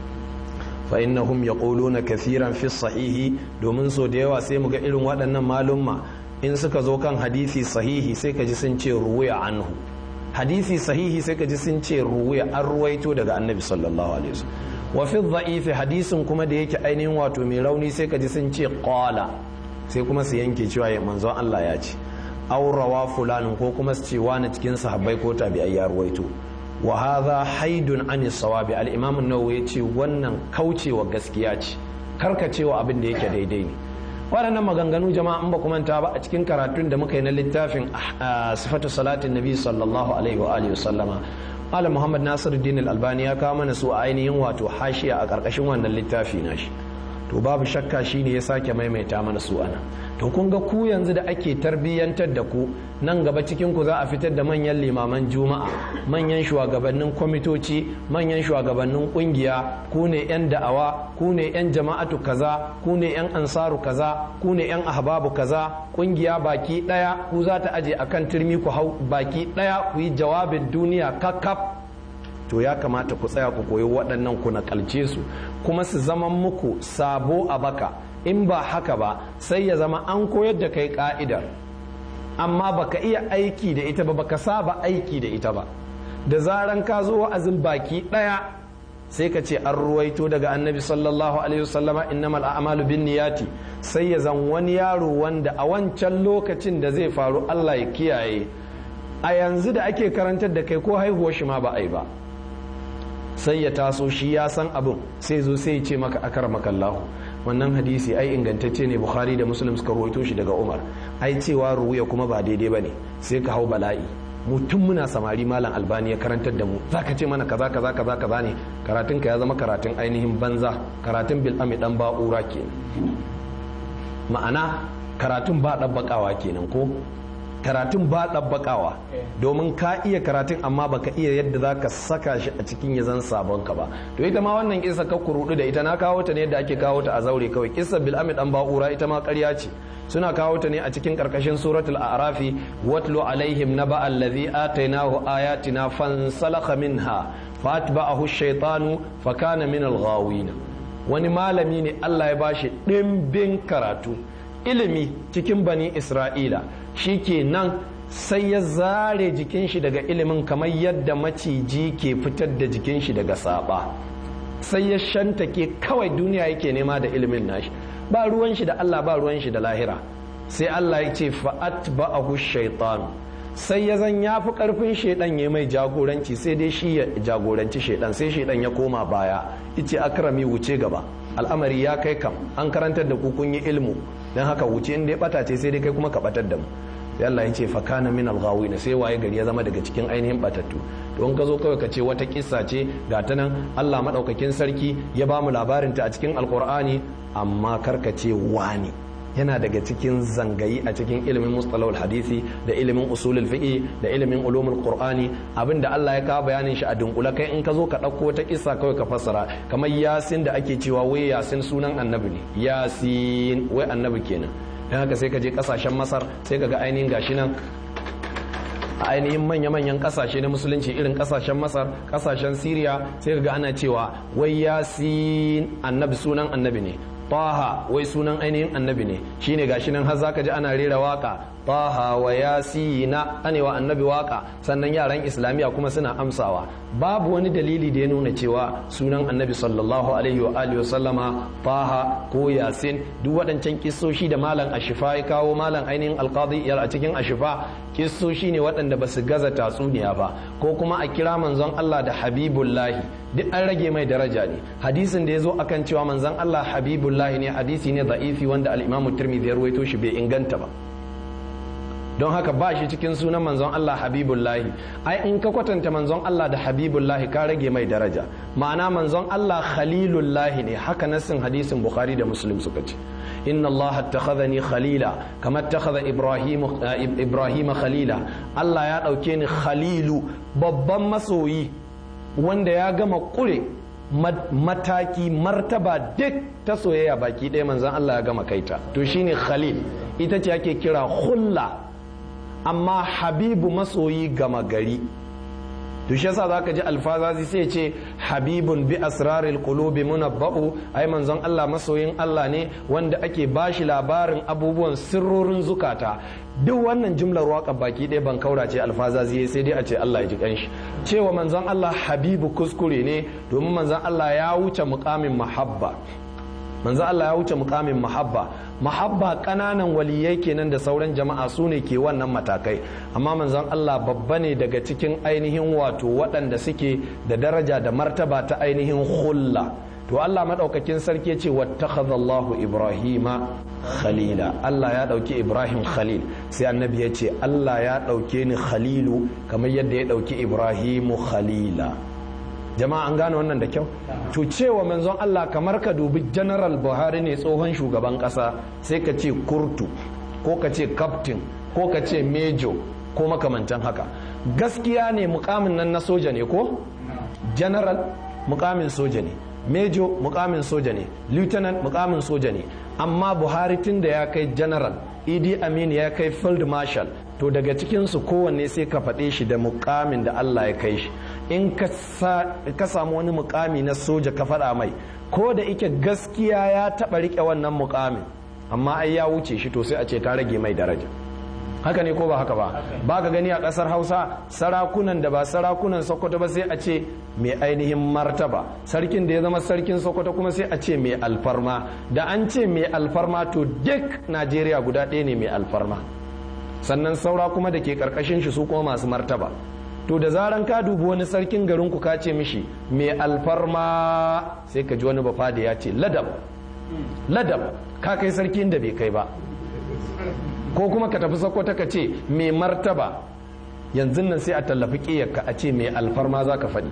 fa innahum yaquluna kathiran fi sahihi domin so da yawa sai mu ga irin waɗannan malumma in suka zo kan hadisi sahihi sai ka ji sun ce ruwaya anhu hadisi sahihi sai ka ji sun ce ruwaya an ruwaito daga annabi sallallahu alaihi wasallam wa fi dha'ifi hadisin kuma da yake ainihin wato mai rauni sai ka ji sun ce qala sai kuma su yanke cewa ya manzon Allah ya ce aurawa fulanin ko kuma su ce wani cikin sahabbai ko tabi'ai ya ruwaito wa hadha haidun an sawabi al-imam an-nawawi yace wannan kaucewa gaskiya ce karkacewa abin da yake daidai ne waɗannan maganganu jama'a in ba ku manta ba a cikin karatun da muka yi na littafin sifatu salatin nabi sallallahu alaihi wa alihi sallama malam muhammad nasiruddin al-albani ya kawo mana su a ainihin wato hashiya a ƙarƙashin wannan littafi nashi to babu shakka shine ya sake maimaita mana su ana to kun ga ku yanzu da ake tarbiyyantar da ku nan gaba cikin ku za a fitar da manyan limaman juma'a manyan shugabannin kwamitoci manyan shugabannin kungiya ku ne yan da'awa ku ne yan jama'atu kaza ku ne yan ansaru kaza ku ne yan ahbabu kaza kungiya baki daya ku za ta aje akan turmi ku hau baki daya ku yi jawabin duniya kakkaf to ya kamata ku tsaya ku koyi waɗannan ku nakalce su kuma su zama muku sabo a baka in ba haka ba sai ya zama an koyar da kai ka'idar amma baka iya aiki da ita ba baka saba aiki da ita ba da zaran ka zo wa'azin baki ɗaya sai ka ce an ruwaito daga annabi sallallahu alaihi wasallama innamal a'malu bin niyati sai ya zan wani yaro wanda a wancan lokacin da zai faru Allah ya kiyaye a yanzu da ake karantar da kai ko haihuwar shi ma ba a yi ba sai ya taso shi ya san abin sai zo sai ya ce maka akar makallahu wannan hadisi ai ingantacce ne bukhari da muslim suka rawaito shi daga umar ai cewa ruwaya kuma ba daidai bane sai ka hau bala'i mutum muna samari malam albani ya karantar da mu zaka ce mana kaza kaza kaza kaza ne karatun ka ya zama karatun ainihin banza karatun bil ami dan ba'ura kenan ma'ana karatun ba dabbakawa kenan ko karatun ba ɗabbaƙawa domin ka iya karatun amma baka iya yadda za ka saka shi a cikin ya zan sabon ka ba to ita ma wannan kisa ka kurudu da ita na kawo ta ne yadda ake kawo ta a zaure kawai kisa bil'ami dan ba'ura ita ma ƙarya ce suna kawo ta ne a cikin ƙarƙashin suratul a'rafi watlu alaihim naba allazi atainahu ayatina fansalakha minha fatba'ahu shaytanu fakana min al-ghawin wani malami ne Allah ya bashi ɗimbin karatu ilimi cikin bani isra'ila shi ke nan sai ya zare jikin shi daga ilimin kamar yadda maciji ke fitar da jikin shi daga saba sai ya shantake kawai duniya yake nema da ilimin nashi ba ruwan shi da Allah ba ruwan shi da lahira sai Allah ya ce fa'at ba'ahu shaitan sai ya zan ya fi karfin shaidan ya mai jagoranci sai dai shi ya jagoranci shaidan sai shaidan ya koma baya ice akrami wuce gaba al'amari ya kai kam an karantar da ku kun yi ilmu don haka wuce inda ya bata ce sai dai kai kuma ka batar da mu sai Allah ya ce fa kana min al-ghawina sai waye gari ya zama daga cikin ainihin batattu to in ka zo kawai ka ce wata kissa ce ga ta nan Allah madaukakin sarki ya ba mu labarin ta a cikin alqur'ani amma karka ce wani yana daga cikin zangayi a cikin ilimin mustalahul hadisi da ilimin usulul fiqi da ilimin ulumul qur'ani abinda Allah ya kawo bayanin shi a dunkula kai in ka zo ka dauko wata kissa kawai ka fassara kamar yasin da ake cewa wai yasin sunan annabi ne yasin wai annabi kenan dan haka sai ka je kasashen masar sai ka ga ainihin gashi nan a ainihin manya-manyan kasashe na musulunci irin kasashen masar kasashen siriya sai ka ga ana cewa wai yasin annabi sunan annabi ne taha wai sunan ainihin annabi ne shine gashi nan har zaka ji ana rera waka taha wa yasina anewa annabi waka sannan yaran islamiya kuma suna amsawa babu wani dalili da ya nuna cewa sunan annabi sallallahu alaihi wa alihi wa sallama taha ko yasin duk waɗancan kissoshi da malam ashifa ya kawo malam ainihin alqadi a cikin ashifa kissoshi ne waɗanda ba su gaza tatsuniya ba ko kuma a kira manzon Allah da habibullahi duk an rage mai daraja ne hadisin da ya zo akan cewa manzon Allah habibullahi ne hadisi ne da'ifi wanda al-imamu tirmidhi ya ruwaito shi bai inganta ba don haka ba shi cikin sunan manzon Allah habibullahi ai in ka kwatanta manzon Allah da habibullahi ka rage mai daraja ma'ana manzon Allah khalilullahi ne haka nassin hadisin bukhari da muslim suka ce inna Allah attakhadhani khalila kama attakhadha ibrahim ibrahim khalila Allah ya dauke ni khalilu babban masoyi wanda ya gama kure mataki martaba duk ta soyayya baki ɗaya manzon Allah ya gama kaita to shine khalil ita ce ake kira hulla amma habibu masoyi gama gari to shi yasa zaka ji alfazazi sai ce habibun bi asraril qulubi munabba'u ai manzon Allah masoyin Allah ne wanda ake bashi labarin abubuwan sirrorin zukata duk wannan jumlar waka baki ɗaya ban kaura ce alfazazi sai dai a ce Allah ya ji kanshi cewa manzon Allah habibu kuskure ne domin manzon Allah ya wuce mukamin mahabba manzon Allah ya wuce mukamin mahabba mahabba kananan waliyai kenan da sauran jama'a su ne ke wannan matakai amma manzon Allah babba ne daga cikin ainihin wato waɗanda suke da daraja da martaba ta ainihin hulla to Allah madaukakin sarki ya ce wattakhadallahu ibrahima khalila Allah ya dauki ibrahim khalil sai annabi ya ce Allah ya dauke ni khalilu kamar yadda ya dauki ibrahimu khalila jama'a an gane wannan da kyau to cewa manzon Allah kamar ka dubi general Buhari ne tsohon shugaban kasa sai ka ce kurtu ko ka ce captain ko ka ce major ko makamantan haka gaskiya ne mukamin nan na soja ne ko general mukamin soja ne major mukamin soja ne lieutenant mukamin soja ne amma buhari tun da ya kai general idi amin ya kai field marshal to daga cikinsu kowanne sai ka faɗe shi da mukamin da allah ya kai shi in ka samu wani mukami na soja ka faɗa mai ko da ike gaskiya ya taɓa riƙe wannan mukamin amma ai ya wuce shi to sai a ce ka rage mai daraja haka ne ko ba haka ba ba ka gani a ƙasar hausa sarakunan da ba sarakunan sokoto ba sai a ce mai ainihin martaba sarkin da ya zama sarkin sokoto kuma sai a ce mai alfarma da an ce mai alfarma to duk najeriya guda ɗaya ne mai alfarma sannan saura kuma da ke ƙarƙashin shi su kuma masu martaba to da zaran ka dubi wani sarkin garin ku ka ce mishi mai alfarma sai ka ji wani bafa da ya ce ladab ladab ka kai sarkin da bai kai ba ko kuma ka tafi sokoto ka ce mai martaba yanzu nan sai a tallafi ƙiyarka a ce mai alfarma za ka faɗi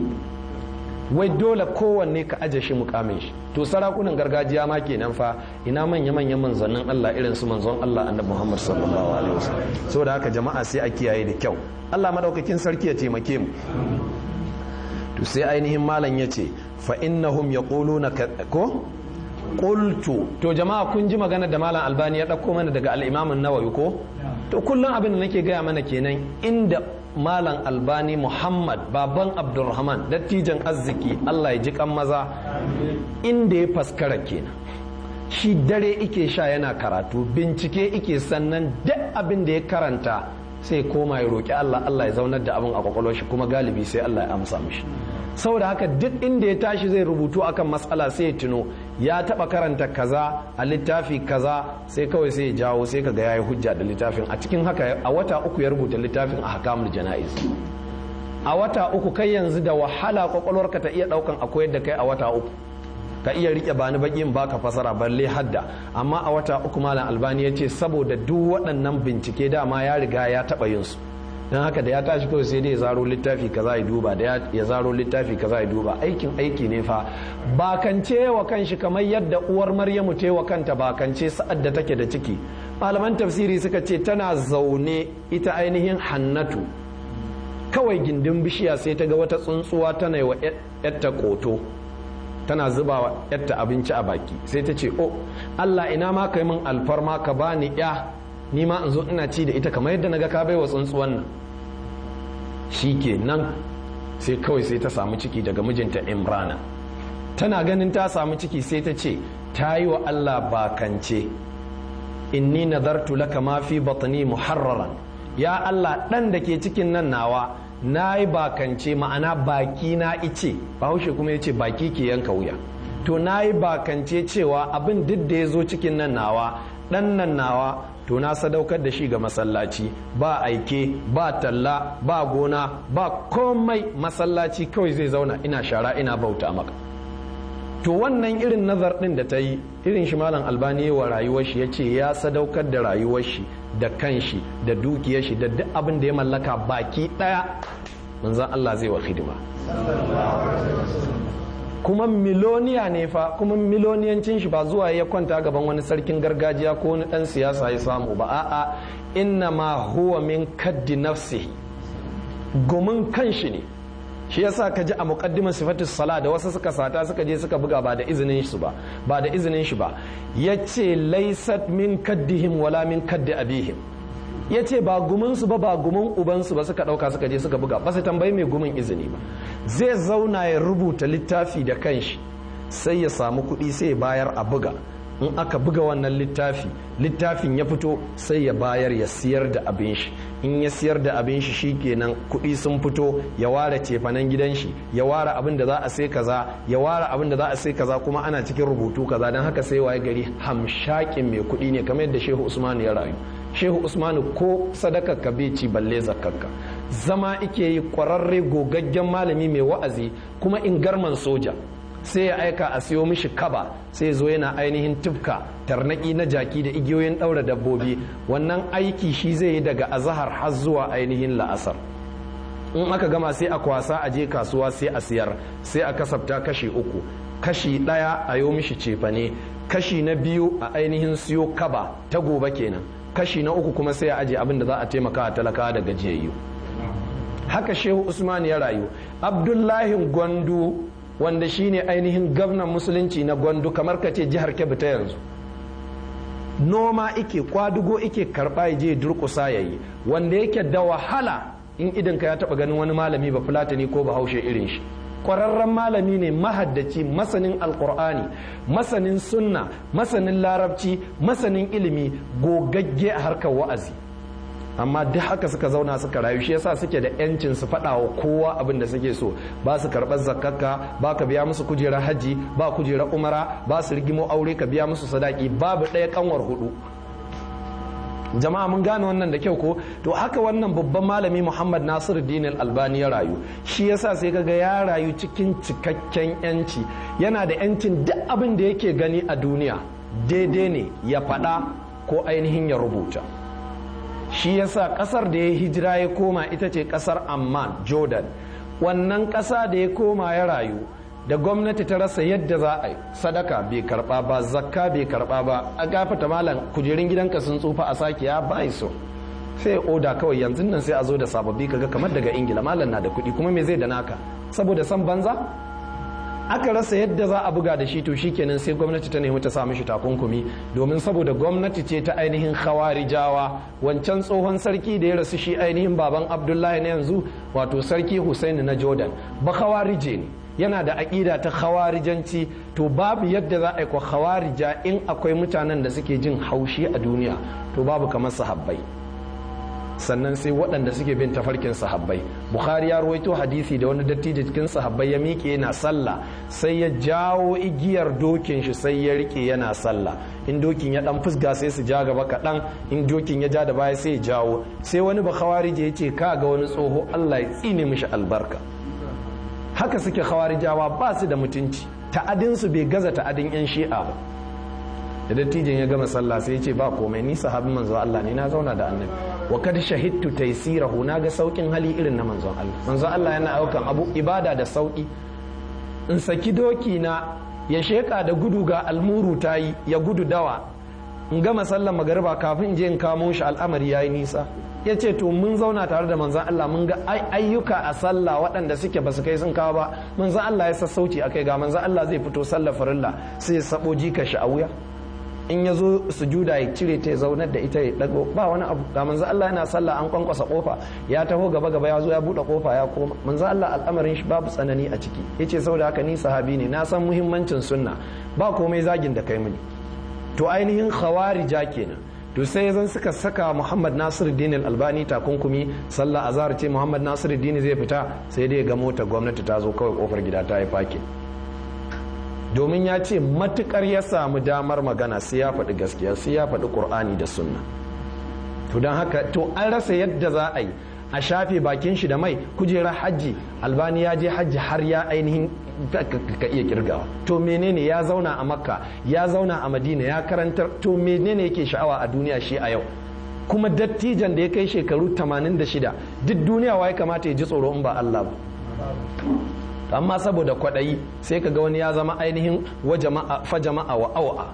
wai dole kowanne ka aje shi mukamin shi to sarakunan gargajiya ma kenan fa ina manya manyan manzannin Allah irin su manzon Allah annabi Muhammad sallallahu alaihi wasallam saboda haka jama'a sai a kiyaye da kyau Allah madaukakin sarki ya taimake mu to sai ainihin malam yace fa innahum yaquluna ko qultu to jama'a kun ji magana da malam albani ya dauko mana daga al-imam an-nawawi ko to kullum abin da nake gaya mana kenan inda malam albani muhammad baban abdulrahman dattijan arziki allah ya ji kan maza inda ya faskara kenan shi dare ike sha yana karatu bincike ike sannan duk abin da ya karanta sai koma ya roƙi allah allah ya zaunar da abin a kwakwalwar shi kuma galibi sai allah ya amsa mishi saboda haka duk inda ya tashi zai rubutu akan matsala sai ya tuno ya taba karanta kaza a littafi kaza sai kawai sai ya jawo sai kaga yayi hujja da littafin a cikin haka a wata uku ya rubuta littafin a hakamul jana'iz a wata uku kai yanzu da wahala kwakwalwarka ta iya daukan a koyar da kai a wata uku ka iya rike bani bakin baka fasara balle hadda amma a wata uku malam albani ya ce saboda duk waɗannan bincike dama ya riga ya taɓa yin su don haka da ya tashi kawai sai dai ya zaro littafi kaza ya duba da ya zaro littafi kaza ya duba aikin aiki ne fa bakance wa kanshi kamar yadda uwar maryamu ta wa kanta bakance sa'ad da take da ciki malaman tafsiri suka ce tana zaune ita ainihin hannatu kawai gindin bishiya sai ta ga wata tsuntsuwa tana yi wa yatta koto tana zuba wa yatta abinci a baki sai ta ce oh allah ina ma kai min alfarma ka bani ya ni ma in zo ina ci da ita kamar yadda naga ka bai wa tsuntsuwan nan shi ke nan sai kawai sai ta samu ciki daga mijinta imrana tana ganin ta samu ciki sai ta ce ta yi wa allah bakance inni nazartu laka ma fi batni muharraran ya allah dan da ke cikin nan nawa na yi bakance ma'ana baki na ice bahaushe kuma ya ce baki ke yanka wuya to na yi bakance cewa abin duk da ya zo cikin nan nawa dan nan nawa to na sadaukar da shi ga masallaci ba aike ba talla ba gona ba komai masallaci kawai zai zauna ina shara ina bauta maka to wannan irin nazar din da ta yi irin shi malam albani wa rayuwar shi ya ce ya sadaukar da rayuwar shi da kanshi da dukiyar shi da duk abin da ya mallaka baki daya manzan Allah zai wa hidima kuma miloniya ne fa kuma miloniyancin shi ba zuwa ya kwanta gaban wani sarkin gargajiya ko wani dan siyasa ya samu ba a'a inna ma huwa min kaddi nafsihi gumin kanshi ne shi yasa ka ji a muqaddimar sifatus sala da wasu suka sata suka je suka buga ba da izinin shi ba ba da izinin shi ba yace laysat min kaddihim wala min kaddi abihim yace ba gumin su ba ba gumin uban su ba suka dauka suka je suka buga ba su tambayi mai gumin izini ba zai zauna ya rubuta littafi da kanshi sai ya samu kuɗi sai ya bayar a buga in aka buga wannan littafi littafin ya fito sai ya bayar ya siyar da abin shi in ya siyar da abin shi shikenan kuɗi sun fito ya ware cefanen gidan shi ya ware abin da za a sai kaza ya ware abin da za a sai kaza kuma ana cikin rubutu kaza don haka sai waye gari hamshakin mai kuɗi ne kamar yadda shehu usmanu ya rayu shehu usmanu ko sadaka ka bai ci balle zakkarka zama ike yi kwararre gogaggen malami mai wa'azi kuma in garman soja sai ya aika a siyo mishi kaba sai zo yana ainihin tufka tarnaki na jaki da igiyoyin ɗaura dabbobi wannan aiki shi zai yi daga azahar har zuwa ainihin la'asar in aka gama sai a kwasa a je kasuwa sai a siyar sai a kasafta kashi uku kashi ɗaya a yo mishi cefane kashi na biyu a ainihin siyo kaba ta gobe kenan kashi na uku kuma sai a aje abin da za a taimaka a talakawa da gajiyayyu haka shehu usman ya rayu abdullahi gwandu wanda shine ainihin gwamnan musulunci na gwandu kamar ka ce jihar kebbi ta yanzu noma ike kwadugo ike karba ya je durkusa ya yi wanda yake da wahala in idanka ya taba ganin wani malami ba fulatani ko bahaushe irin shi kwararren malami ne mahaddaci masanin alkur'ani masanin sunna masanin larabci masanin ilimi gogagge a harkar wa'azi amma duk haka suka zauna suka rayu shi yasa suke da yancin su faɗa wa kowa abin da suke so ba su karɓar zakakka ba ka biya musu kujerar haji ba kujerar umara ba su rigimo aure ka biya musu sadaki babu ɗaya kanwar hudu jama'a mun gane wannan da kyau ko to haka wannan babban malami muhammad nasiru dinil albani ya rayu shi yasa sai kaga ya rayu cikin cikakken yanci yana da yancin duk abin da yake gani a duniya daidai ne ya faɗa ko ainihin ya rubuta shi yasa kasar da ya hijira ya koma ita ce kasar amman jordan wannan kasa da ya koma ya rayu da gwamnati ta rasa yadda za a yi sadaka bai karba ba zakka bai karba ba a gafata malam kujerun gidanka sun tsufa a sake ya bai so sai oda kawai yanzu nan sai a zo da sababbi kaga kamar daga ingila malam na da kuɗi kuma me zai da naka saboda san banza aka rasa yadda za a buga da shi to shikenan sai gwamnati ta nemi ta sa mishi takunkumi domin saboda gwamnati ce ta ainihin khawarijawa wancan tsohon sarki da ya rasu shi ainihin baban abdullahi na yanzu wato sarki husaini na jordan ba khawarije ne yana da aƙida ta khawarijanci to babu yadda za a yi kwa khawarija in akwai mutanen da suke jin haushi a duniya to babu kamar sahabbai sannan sai waɗanda suke bin tafarkin sahabbai bukhari ya ruwaito hadisi da wani dattijo cikin sahabbai ya miƙe yana sallah sai ya jawo igiyar dokin shi sai ya rike yana sallah in dokin ya dan fusga sai su ja gaba kaɗan in dokin ya ja da baya sai ya jawo sai wani ba khawarije ya ce ka ga wani tsoho allah ya tsine mishi albarka haka suke khawarijawa ba su da mutunci ta'adinsu bai gaza ta'adin yan shi'a ba da dattijin ya gama sallah sai ya ce ba komai ni sahabin manzo Allah ne na zauna da annabi wa kad shahidtu taysirahu na ga saukin hali irin na manzon Allah manzon Allah yana aukan abu ibada da sauki in saki doki na ya sheka da gudu ga almuru tayi ya gudu dawa in gama sallar magariba kafin in je in kamo shi al'amari yayi nisa ya ce to mun zauna tare da manzan Allah mun ga ayyuka a sallah waɗanda suke ba su kai sun kawo ba manzan Allah ya sassauci akai ga manzan Allah zai fito sallar farilla sai ya sabo jika shi a wuya in ya zo sujuda ya cire ta ya zaunar da ita ya dago ba wani abu ga manzo Allah yana sallah an kwankwasa kofa ya taho gaba gaba ya zo ya bude kofa ya koma manzo Allah al'amarin shi babu tsanani a ciki yace saboda haka ni sahabi ne na san muhimmancin sunna ba komai zagin da kai mini to ainihin khawarija kenan to sai zan suka saka Muhammad Nasiruddin Albani takunkumi sallah azhar ce Muhammad Nasiruddin zai fita sai dai ga mota gwamnati ta zo kawai kofar gida ta yi fakin domin ya ce matukar ya samu damar magana sai ya faɗi gaskiya sai ya faɗi ƙur'ani da sunna to don haka to an rasa yadda za a yi a shafe bakin shi da mai kujera hajji albani ya je hajji har ya ainihin ka iya kirgawa to menene ya zauna a makka ya zauna a madina ya karantar to menene yake sha'awa a duniya shi a yau kuma dattijan da ya kai shekaru 86 duk duniya wa ya kamata ya ji tsoro in ba Allah ba amma saboda kwaɗayi sai ka ga wani ya zama ainihin fa jama'a wa awa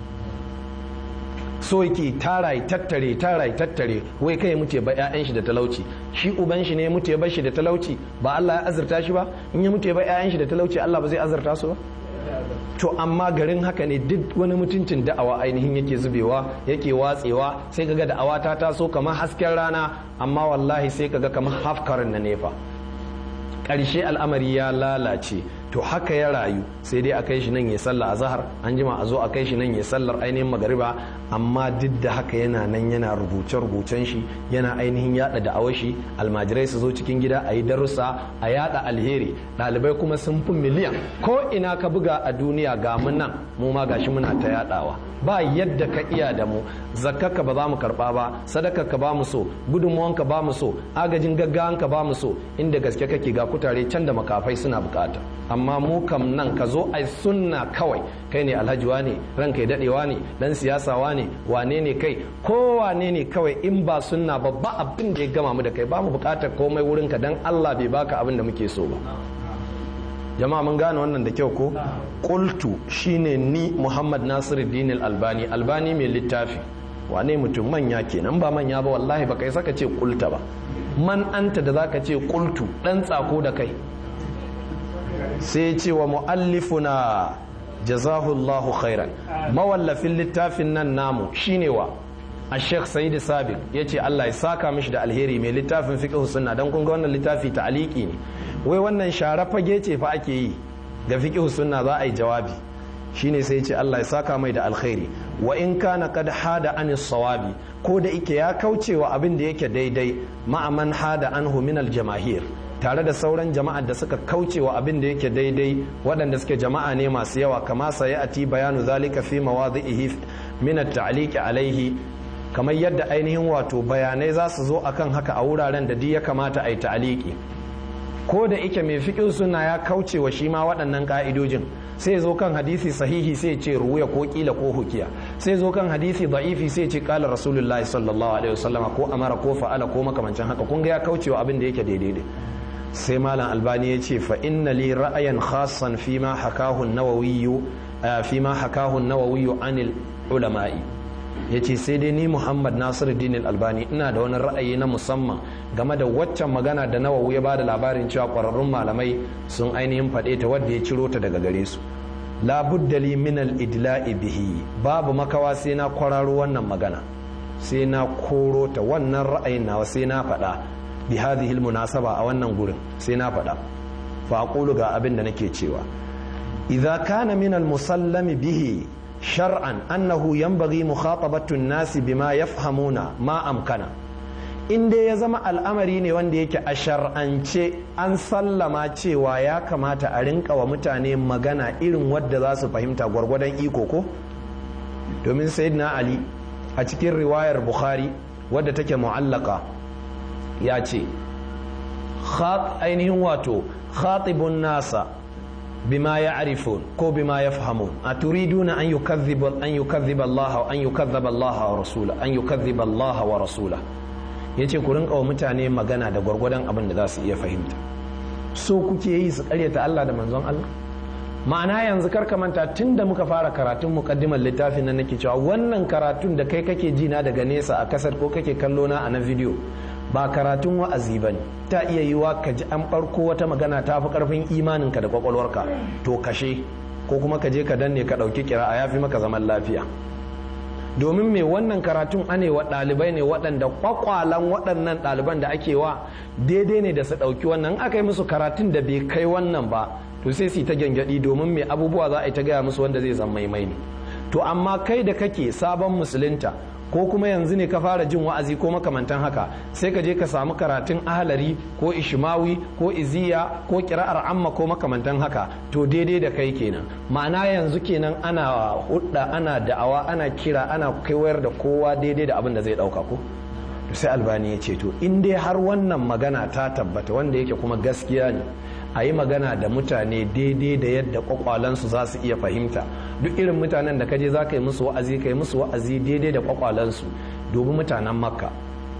so yake tara ya tattare tara ya tattare wai kai mutu ba 'ya'yan shi da talauci shi uban shi ne mutu ya bar shi da talauci ba Allah ya azurta shi ba in ya mutu ya bar 'ya'yan shi da talauci Allah ba zai azurta su ba to amma garin haka ne duk wani mutuncin da'awa ainihin yake zubewa yake watsewa sai kaga da'awa ta taso kamar hasken rana amma wallahi sai kaga kamar hafkarin na nefa ƙarshe al'amari ya lalace to haka ya rayu sai dai a kai shi nan ya sallah a zahar an jima a zo a kai shi nan ya sallar ainihin magariba amma duk da haka yana nan yana rubuce-rubucen shi yana ainihin yada da awashi almajirai su zo cikin gida a yi darussa a yada alheri ɗalibai kuma sun fi miliyan ko ina ka buga a duniya ga mu nan mu ma gashi muna ta yadawa ba yadda ka iya da mu zakkarka ba za mu karba ba sadakarka ba mu so gudunmuwanka ba mu so agajin gaggawanka ba mu so inda gaske kake ga kutare can da makafai suna bukata amma mu kam nan ka zo ai sunna kawai kai ne alhaji ne ranka ya dadewa ne dan siyasawa ne wane ne kai ko wane ne kawai in ba sunna ba ba abin da ya gama mu da kai ba mu bukatar komai wurin ka dan Allah bai baka abin da muke so ba jama'a mun gane wannan da kyau ko qultu shine ni Muhammad Nasiruddin Albani Albani mai littafi wane mutum manya kenan ba manya ba wallahi ba kai saka ce kulta ba man anta da zaka ce kultu dan tsako da kai sai ce wa muallifuna jazahullahu khairan mawallafin littafin nan namu shine wa a sheikh sayyid sabiq ya ce allah ya saka mishi da alheri mai littafin fiqh sunna dan kun ga wannan littafi ta'aliki ne wai wannan share fage ce fa ake yi ga fiqh sunna za a yi jawabi shine sai ce Allah ya saka mai da alkhairi wa in kana kad hada an sawabi ko da ike ya kaucewa abin da yake daidai ma'aman hada anhu min aljamahir tare da sauran jama'ar da suka kaucewa abin da yake daidai waɗanda suke jama'a ne masu yawa kama sai ati bayanu zalika fi mawadhihi min at-ta'liq alaihi kamar yadda ainihin wato bayanai za su zo akan haka a wuraren da duk ya kamata a yi ta'aliki ko da ike mai fiƙin suna ya kaucewa shi ma waɗannan ƙa'idojin sai zo kan hadisi sahihi sai ce ruwaya ko kila ko hukiya sai zo kan hadisi da'ifi sai ce kala rasulullahi sallallahu alaihi wasallam ko amara ko fa'ala ko makamancin haka kun ga ya kaucewa abin da yake daidai sai malam albani ya ce fa inna li ra'ayan khassan fi ma hakahu an-nawawi fi ma hakahu an-nawawi anil ulama'i ya ce sai dai ni muhammad nasiru dinil albani ina da wani ra'ayi na musamman game da waccan magana da nawawi ya bada labarin cewa kwararrun malamai sun ainihin faɗe ta wadda ya ciro ta daga gare su labuddali min al-idla'i bihi babu makawa sai na kwararo wannan magana sai na koro ta wannan ra'ayin nawa sai na faɗa bi hadhihi munasaba a wannan gurin sai na faɗa fa aqulu ga abin da nake cewa idza kana min al-musallami bihi shar'an annahu yanbaghi mukhatabatu an-nasi bima yafhamuna ma amkana in dai ya zama al'amari ne wanda yake a shar'ance an sallama cewa ya kamata a rinka wa mutane magana irin wadda za su fahimta gwargwadon iko ko domin sayyidina ali a cikin riwayar bukhari wadda take mu'allaka ya ce ainihin wato khatibun nasa bima ya arifun ko bima ya fahamun a turiduna an yukadhiba an yukadhiba Allah an yukadhiba Allah wa rasula an yukadhiba Allah wa rasula yace ku rinka wa mutane magana da gwargwadon abin da za su iya fahimta so kuke yi su karyata Allah da manzon Allah ma'ana yanzu karka manta tun da muka fara karatun mukaddimar littafin nan nake cewa wannan karatun da kai kake ji na daga nesa a kasar ko kake kallo na a na bidiyo ba karatun wa'azi ba ne ta iya yiwa ka ji an ɓarko wata magana ta fi ƙarfin imaninka da kwakwalwarka to kashe ko kuma ka je ka danne ka ɗauki kira a yafi maka zaman lafiya domin mai wannan karatun anewa ɗalibai ne waɗanda kwakwalan waɗannan ɗaliban da ake wa daidai ne da su ɗauki wannan aka yi musu karatun da bai kai wannan ba to sai su ta gyangyaɗi domin mai abubuwa za a yi ta gaya musu wanda zai zama maimai ne to amma kai da kake sabon musulunta ko kuma yanzu ne ka fara jin wa'azi ko makamantan haka sai ka je ka samu karatun ahalari ko ishmawi ko iziya ko kira'ar amma ko makamantan haka to daidai da kai kenan ma'ana yanzu kenan ana hudda ana da'awa ana kira ana kaiwayar da kowa daidai da abin da zai dauka ko to sai albani ya ce to in dai har wannan magana ta tabbata wanda yake kuma gaskiya ne a yi magana da mutane daidai da yadda kwakwalansu za su iya fahimta duk irin mutanen da kaje za ka yi musu wa'azi ka yi musu wa'azi daidai da kwakwalansu dubi mutanen makka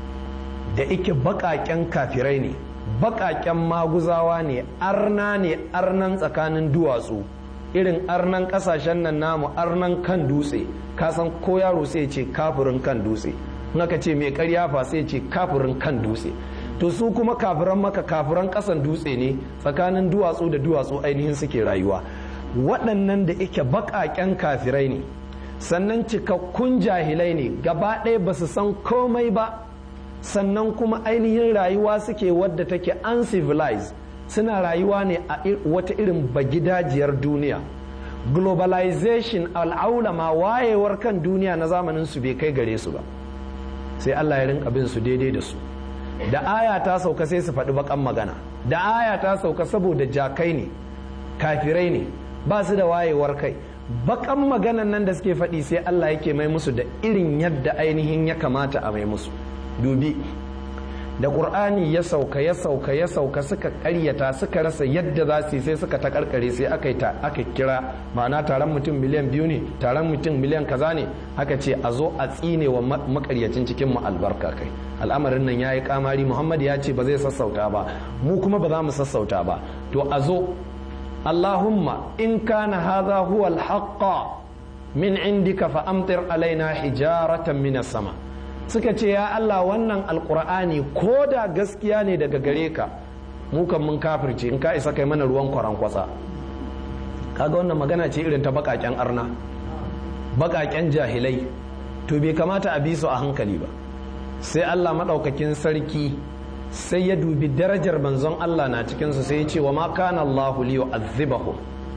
da ike baƙaƙen kafirai ne baƙaƙen maguzawa ne arna ne arnan tsakanin duwatsu irin arnan ƙasashen nan namu arnan kan dutse kasan ko yaro sai ce kafirin kan dutse in aka ce mai karya fa sai ce kafirin kan dutse to su kuma kafiran maka kafiran kasan dutse ne tsakanin duwatsu da duwatsu ainihin suke rayuwa waɗannan da ike baƙaƙen kafirai ne sannan cikakkun jahilai ne gaba ɗaya ba su san komai ba sannan kuma ainihin rayuwa suke wadda take uncivilized suna rayuwa ne a wata irin bagidajiyar duniya globalization al'aulama wayewar kan duniya na zamanin su bai kai gare su ba sai Allah ya rinka bin su daidai da su da aya ta sauka sai su faɗi bakan magana da aya ta sauka saboda jakai ne kafirai ne ba su da wayewar kai bakan maganan nan da suke faɗi sai Allah yake mai musu da irin yadda ainihin ya kamata a mai musu dubi da ƙur'ani ya sauka ya sauka ya sauka suka ƙaryata suka rasa yadda za su yi sai suka ta karkare sai aka ta aka kira ma'ana taron mutum miliyan biyu ne taron mutum miliyan kaza ne aka ce a zo a tsine wa makaryacin cikin mu albarka kai al'amarin nan yayi kamari muhammad ya ce ba zai sassauta ba mu kuma ba za mu sassauta ba to a zo allahumma in kana hadha huwa al min indika fa amtir alaina hijaratan minas sama suka ce ya Allah wannan alkur'ani ko da gaskiya ne daga gare ka mu kan mun kafirce in ka isa kai mana ruwan kwaran kwatsa kaga wannan magana ce irin ta bakaken arna bakaken jahilai to bai kamata a bi su a hankali ba sai Allah madaukakin sarki sai ya dubi darajar manzon Allah na cikin su sai ya ce wa ma kana Allahu li yu'adhibahum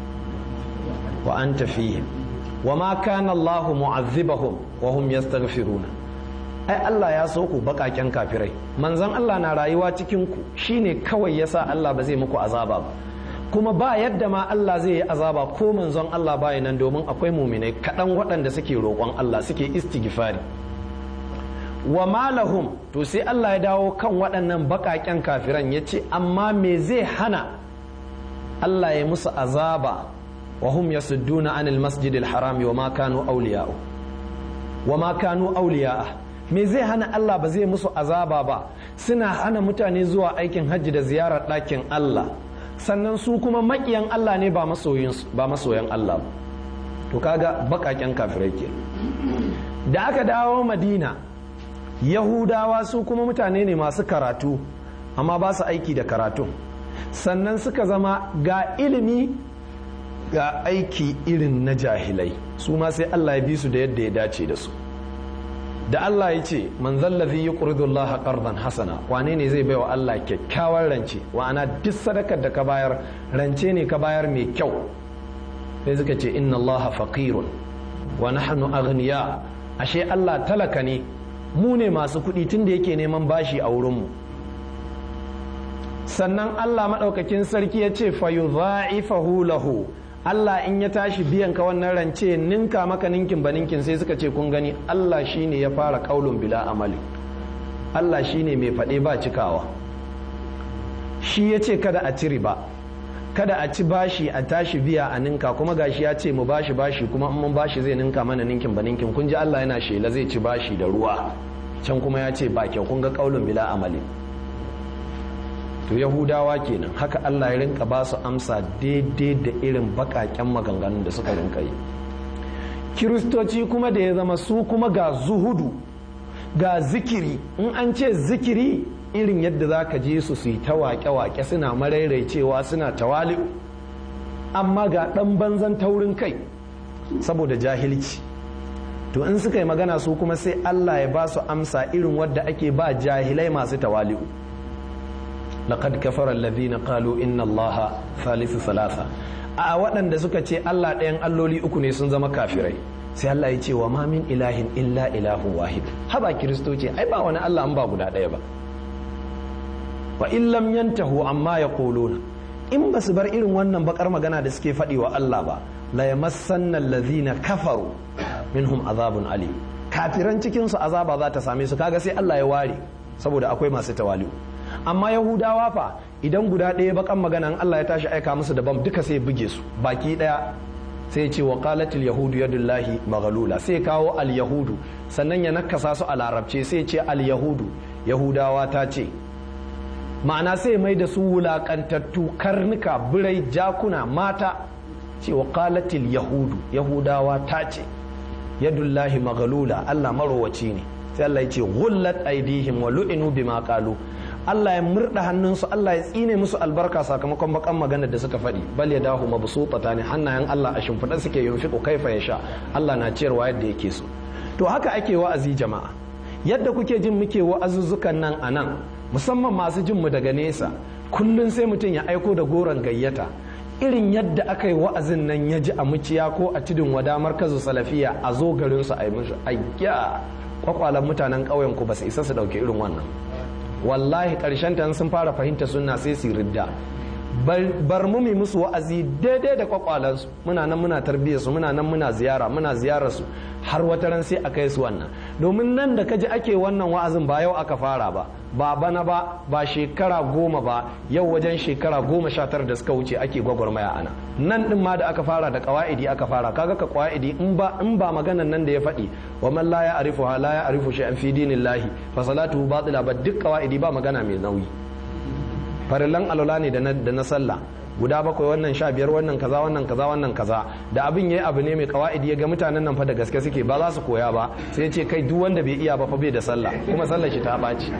wa anta fihim wa ma kana Allahu mu'adhibahum wa hum yastaghfiruna ai Allah ya so ku bakaken kafirai manzon Allah na rayuwa cikin ku shine kawai yasa Allah ba zai muku azaba ba kuma ba yadda ma Allah zai yi azaba ko manzon Allah ba nan domin akwai muminai kaɗan waɗanda suke roƙon Allah suke istighfari wa malahum to sai Allah ya dawo kan waɗannan bakaken kafiran ya ce amma me zai hana Allah ya musu azaba wa hum yasudduna anil masjidil harami wa ma kanu awliya'u wa ma kanu awliya'a me zai hana Allah ba zai musu azaba ba suna hana mutane zuwa aikin hajji da ziyarar ɗakin Allah sannan su kuma makiyan Allah ne ba masoyan Allah ba to kaga bakaken kafirai ke da aka dawo madina yahudawa su kuma mutane ne masu karatu amma ba su aiki da karatu sannan suka zama ga ilimi ga aiki irin na jahilai su ma sai Allah ya bi su da yadda ya dace da su da Allah ya ce man zallazi yuqridu Allah qardan hasana wane ne zai baiwa Allah kyakkyawar rance wa'ana duk sadakar da ka bayar rance ne ka bayar mai kyau sai suka ce inna Allah faqirun wa nahnu aghniya ashe Allah talaka ne mu ne masu kuɗi tunda yake neman bashi a wurin mu sannan Allah madaukakin sarki ya ce fayudha'ifahu lahu Allah in ya tashi biyan ka wannan rance ninka maka ninkin ba ninkin sai suka ce kun gani Allah shine ya fara kaulun bila amali Allah shine mai faɗe ba cikawa shi ya ce kada a ci riba kada a ci bashi a tashi biya a ninka kuma gashi ya ce mu bashi bashi kuma in mun bashi zai ninka mana ninkin ba ninkin kun ji Allah yana shela zai ci bashi da ruwa can kuma ya ce ba kyau kun ga kaulun bila amali to yahudawa kenan haka Allah ya rinka ba su amsa daidai da irin bakaken maganganun da suka rinka yi kiristoci kuma da ya zama su kuma ga zuhudu ga zikiri in an ce zikiri irin yadda za ka je su su yi ta wake-wake suna marairaicewa suna tawali'u amma ga ɗan banzan taurin kai saboda jahilci to in suka yi magana su kuma sai Allah ya ba su amsa irin wadda ake ba jahilai masu tawali'u laqad kafara alladhina qalu inna allaha thalithu thalatha a waɗanda suka ce Allah ɗayan alloli uku ne sun zama kafirai sai Allah ya ce wa ma min ilahin illa ilahu wahid haba kiristoci ai ba wani Allah an ba guda ɗaya ba wa in lam yantahu amma yaquluna in ba su bar irin wannan bakar magana da suke faɗi wa Allah ba la yamassanna alladhina kafaru minhum azabun ali kafiran cikin su azaba za ta same su kaga sai Allah ya ware saboda akwai masu tawali'u amma yahudawa fa idan guda ɗaya bakan magana Allah ya tashi aika musu da bam duka sai buge su baki ɗaya sai ce wa qalatil yahudu yadullahi maghlula sai kawo al yahudu sannan ya nakasa su a larabce sai ce al yahudu yahudawa ta ce ma'ana sai mai da su wulakantattu karnuka birai jakuna mata ce wa qalatil yahudu yahudawa ta ce yadullahi maghlula Allah marowaci ne sai Allah ya ce ghullat aidihim wa lu'inu bima qalu Allah ya murda hannunsu Allah ya tsine musu albarka sakamakon bakan magana da suka faɗi bal ya dahu mabsutata ne hannayen Allah a shimfiɗa suke yunfiqu kaifa yasha Allah na ciyarwa yadda yake so to haka ake wa'azi jama'a yadda kuke jin muke wa'azuzzukan nan a nan musamman masu jin mu daga nesa kullun sai mutum ya aiko da goron gayyata irin yadda aka yi wa'azin nan ya ji a muciya ko a tudun wada markazu salafiya a zo garin su a yi musu ayya kwakwalan mutanen ƙauyen ku ba su isa su ɗauki irin wannan wallahi ƙarshen ta sun fara fahimta sunna sai su ridda bar mu mi musu wa'azi daidai da kwakwalansu muna nan muna tarbiyyar su muna nan muna ziyara muna ziyarar su har wata ran sai a kai su wannan domin nan da kaji ake wannan wa'azin ba yau aka fara ba ba bana ba ba shekara goma ba yau wajen shekara goma sha tara da suka wuce ake gwagwarmaya ana nan din ma da aka fara da kawa'idi aka fara kaga ka kawa'idi in ba in ba maganan nan da ya faɗi wa man la ya arifu ha la ya arifu shay'an fi dinillahi fa salatuhu batila ba duk kawa'idi ba magana mai nauyi farillan alwala ne da na sallah guda bakwai wannan sha biyar wannan kaza wannan kaza wannan kaza da abin yayi abu ne mai kawa'idi ya ga mutanen nan fa da gaske suke ba za su koya ba sai ce kai duk wanda bai iya ba fa bai da sallah kuma sallar shi ta ɓaci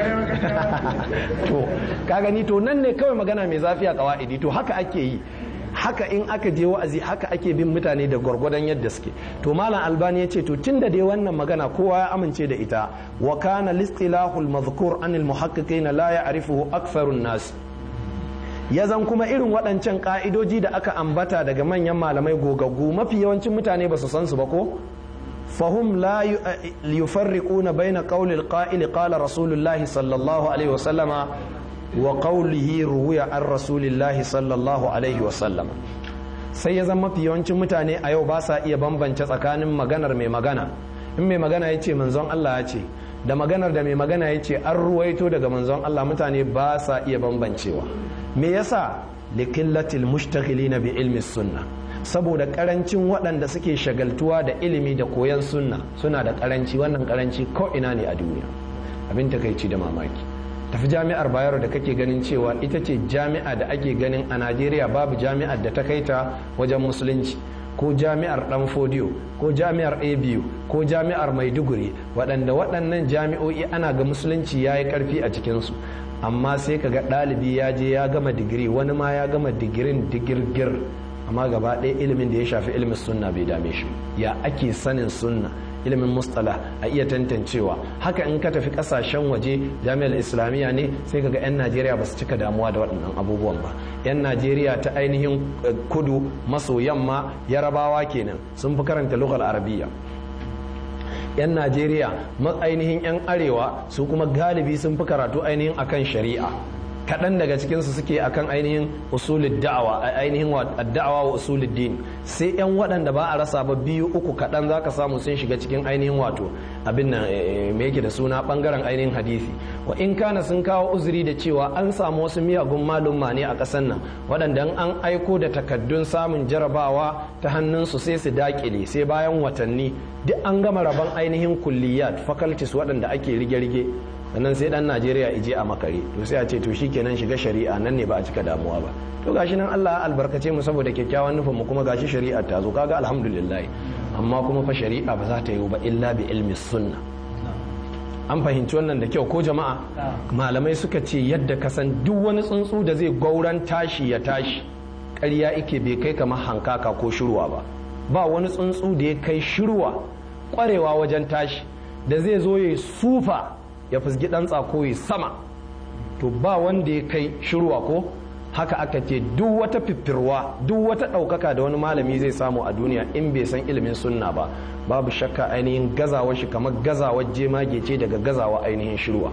to ka gani to nan ne kawai magana mai zafi a kawa'idi to haka ake yi haka in aka je wa'azi haka ake bin mutane da gwargwadon yadda suke to malam albani ya ce to tun da dai wannan magana kowa ya amince da ita wa kana listilahul mazkur anil muhaqqiqina la ya'rifuhu aktharun nas ya zan kuma irin waɗancan ƙa'idoji da aka ambata daga manyan malamai gogaggu mafi yawancin mutane ba su san su ba ko fahum la yufarriquna baina qawli al-qa'il qala rasulullahi sallallahu alaihi wa sallama wa qawlihi ruwiya an rasulillahi sallallahu alaihi wa sallama sai ya zama mafi yawancin mutane a yau ba sa iya bambance tsakanin maganar mai magana in mai magana ya ce manzon Allah ya ce da maganar da mai magana ya ce an ruwaito daga manzon Allah mutane ba sa iya bambancewa me yasa likillatil mushtaghilina bi ilmi sunna saboda karancin waɗanda suke shagaltuwa da ilimi da koyon sunna suna da karanci wannan karanci ko ina ne a duniya abin takaici da mamaki tafi jami'ar bayero da kake ganin cewa ita ce jami'a da ake ganin a najeriya babu jami'ar da ta kai ta wajen musulunci ko jami'ar dan fodiyo ko jami'ar abu ko jami'ar maiduguri waɗanda waɗannan jami'o'i ana ga musulunci ya yi ƙarfi a cikinsu amma sai ka ga ɗalibi ya je ya gama digiri wani ma ya gama digirin digirgir amma gaba ɗaya ilimin da ya shafi ilimin sunna bai dame shi ya ake sanin sunna ilimin mustala a iya tantancewa haka in ka tafi kasashen waje jami'ar islamiyya ne sai kaga 'yan najeriya ba su cika damuwa da waɗannan abubuwan ba 'yan najeriya ta ainihin kudu maso yamma yarabawa kenan sun fi karanta lughal arabiyya 'yan najeriya ainihin 'yan arewa su kuma galibi sun fi karatu ainihin akan shari'a kaɗan daga cikinsu suke akan ainihin usulid da'awa ainihin da'awa wa usulid din sai yan waɗanda ba a rasa ba biyu uku kaɗan zaka samu sun shiga cikin ainihin wato abin nan me yake da suna bangaren ainihin hadisi wa in kana sun kawo uzuri da cewa an samu wasu miyagun malumma ne a ƙasar nan waɗanda an aiko da takaddun samun jarabawa ta hannunsu sai su dakile sai bayan watanni duk an gama rabon ainihin kulliyat faculties waɗanda ake rige-rige sannan sai dan najeriya ije a makare to sai a ce to shikenan shiga shari'a nan ne ba a cika damuwa ba to gashi nan allah albarkace mu saboda kyakkyawan nufin mu kuma gashi shari'a ta zo kaga alhamdulillah amma kuma fa shari'a ba za ta yi ba illa bi ilmi sunna an fahimci wannan da kyau ko jama'a malamai suka ce yadda ka san duk wani tsuntsu da zai gauran tashi ya tashi ƙarya ike bai kai kamar hankaka ko shirwa ba ba wani tsuntsu da ya kai shirwa ƙwarewa wajen tashi da zai zo ya sufa ya fusgi ɗan tsako ya sama to ba wanda ya kai shirwa ko haka aka ce duk wata fiffirwa duk wata ɗaukaka da wani malami zai samu a duniya in bai san ilimin sunna ba babu shakka ainihin gazawar shi kamar gazawar jemage ce daga gazawa ainihin shirwa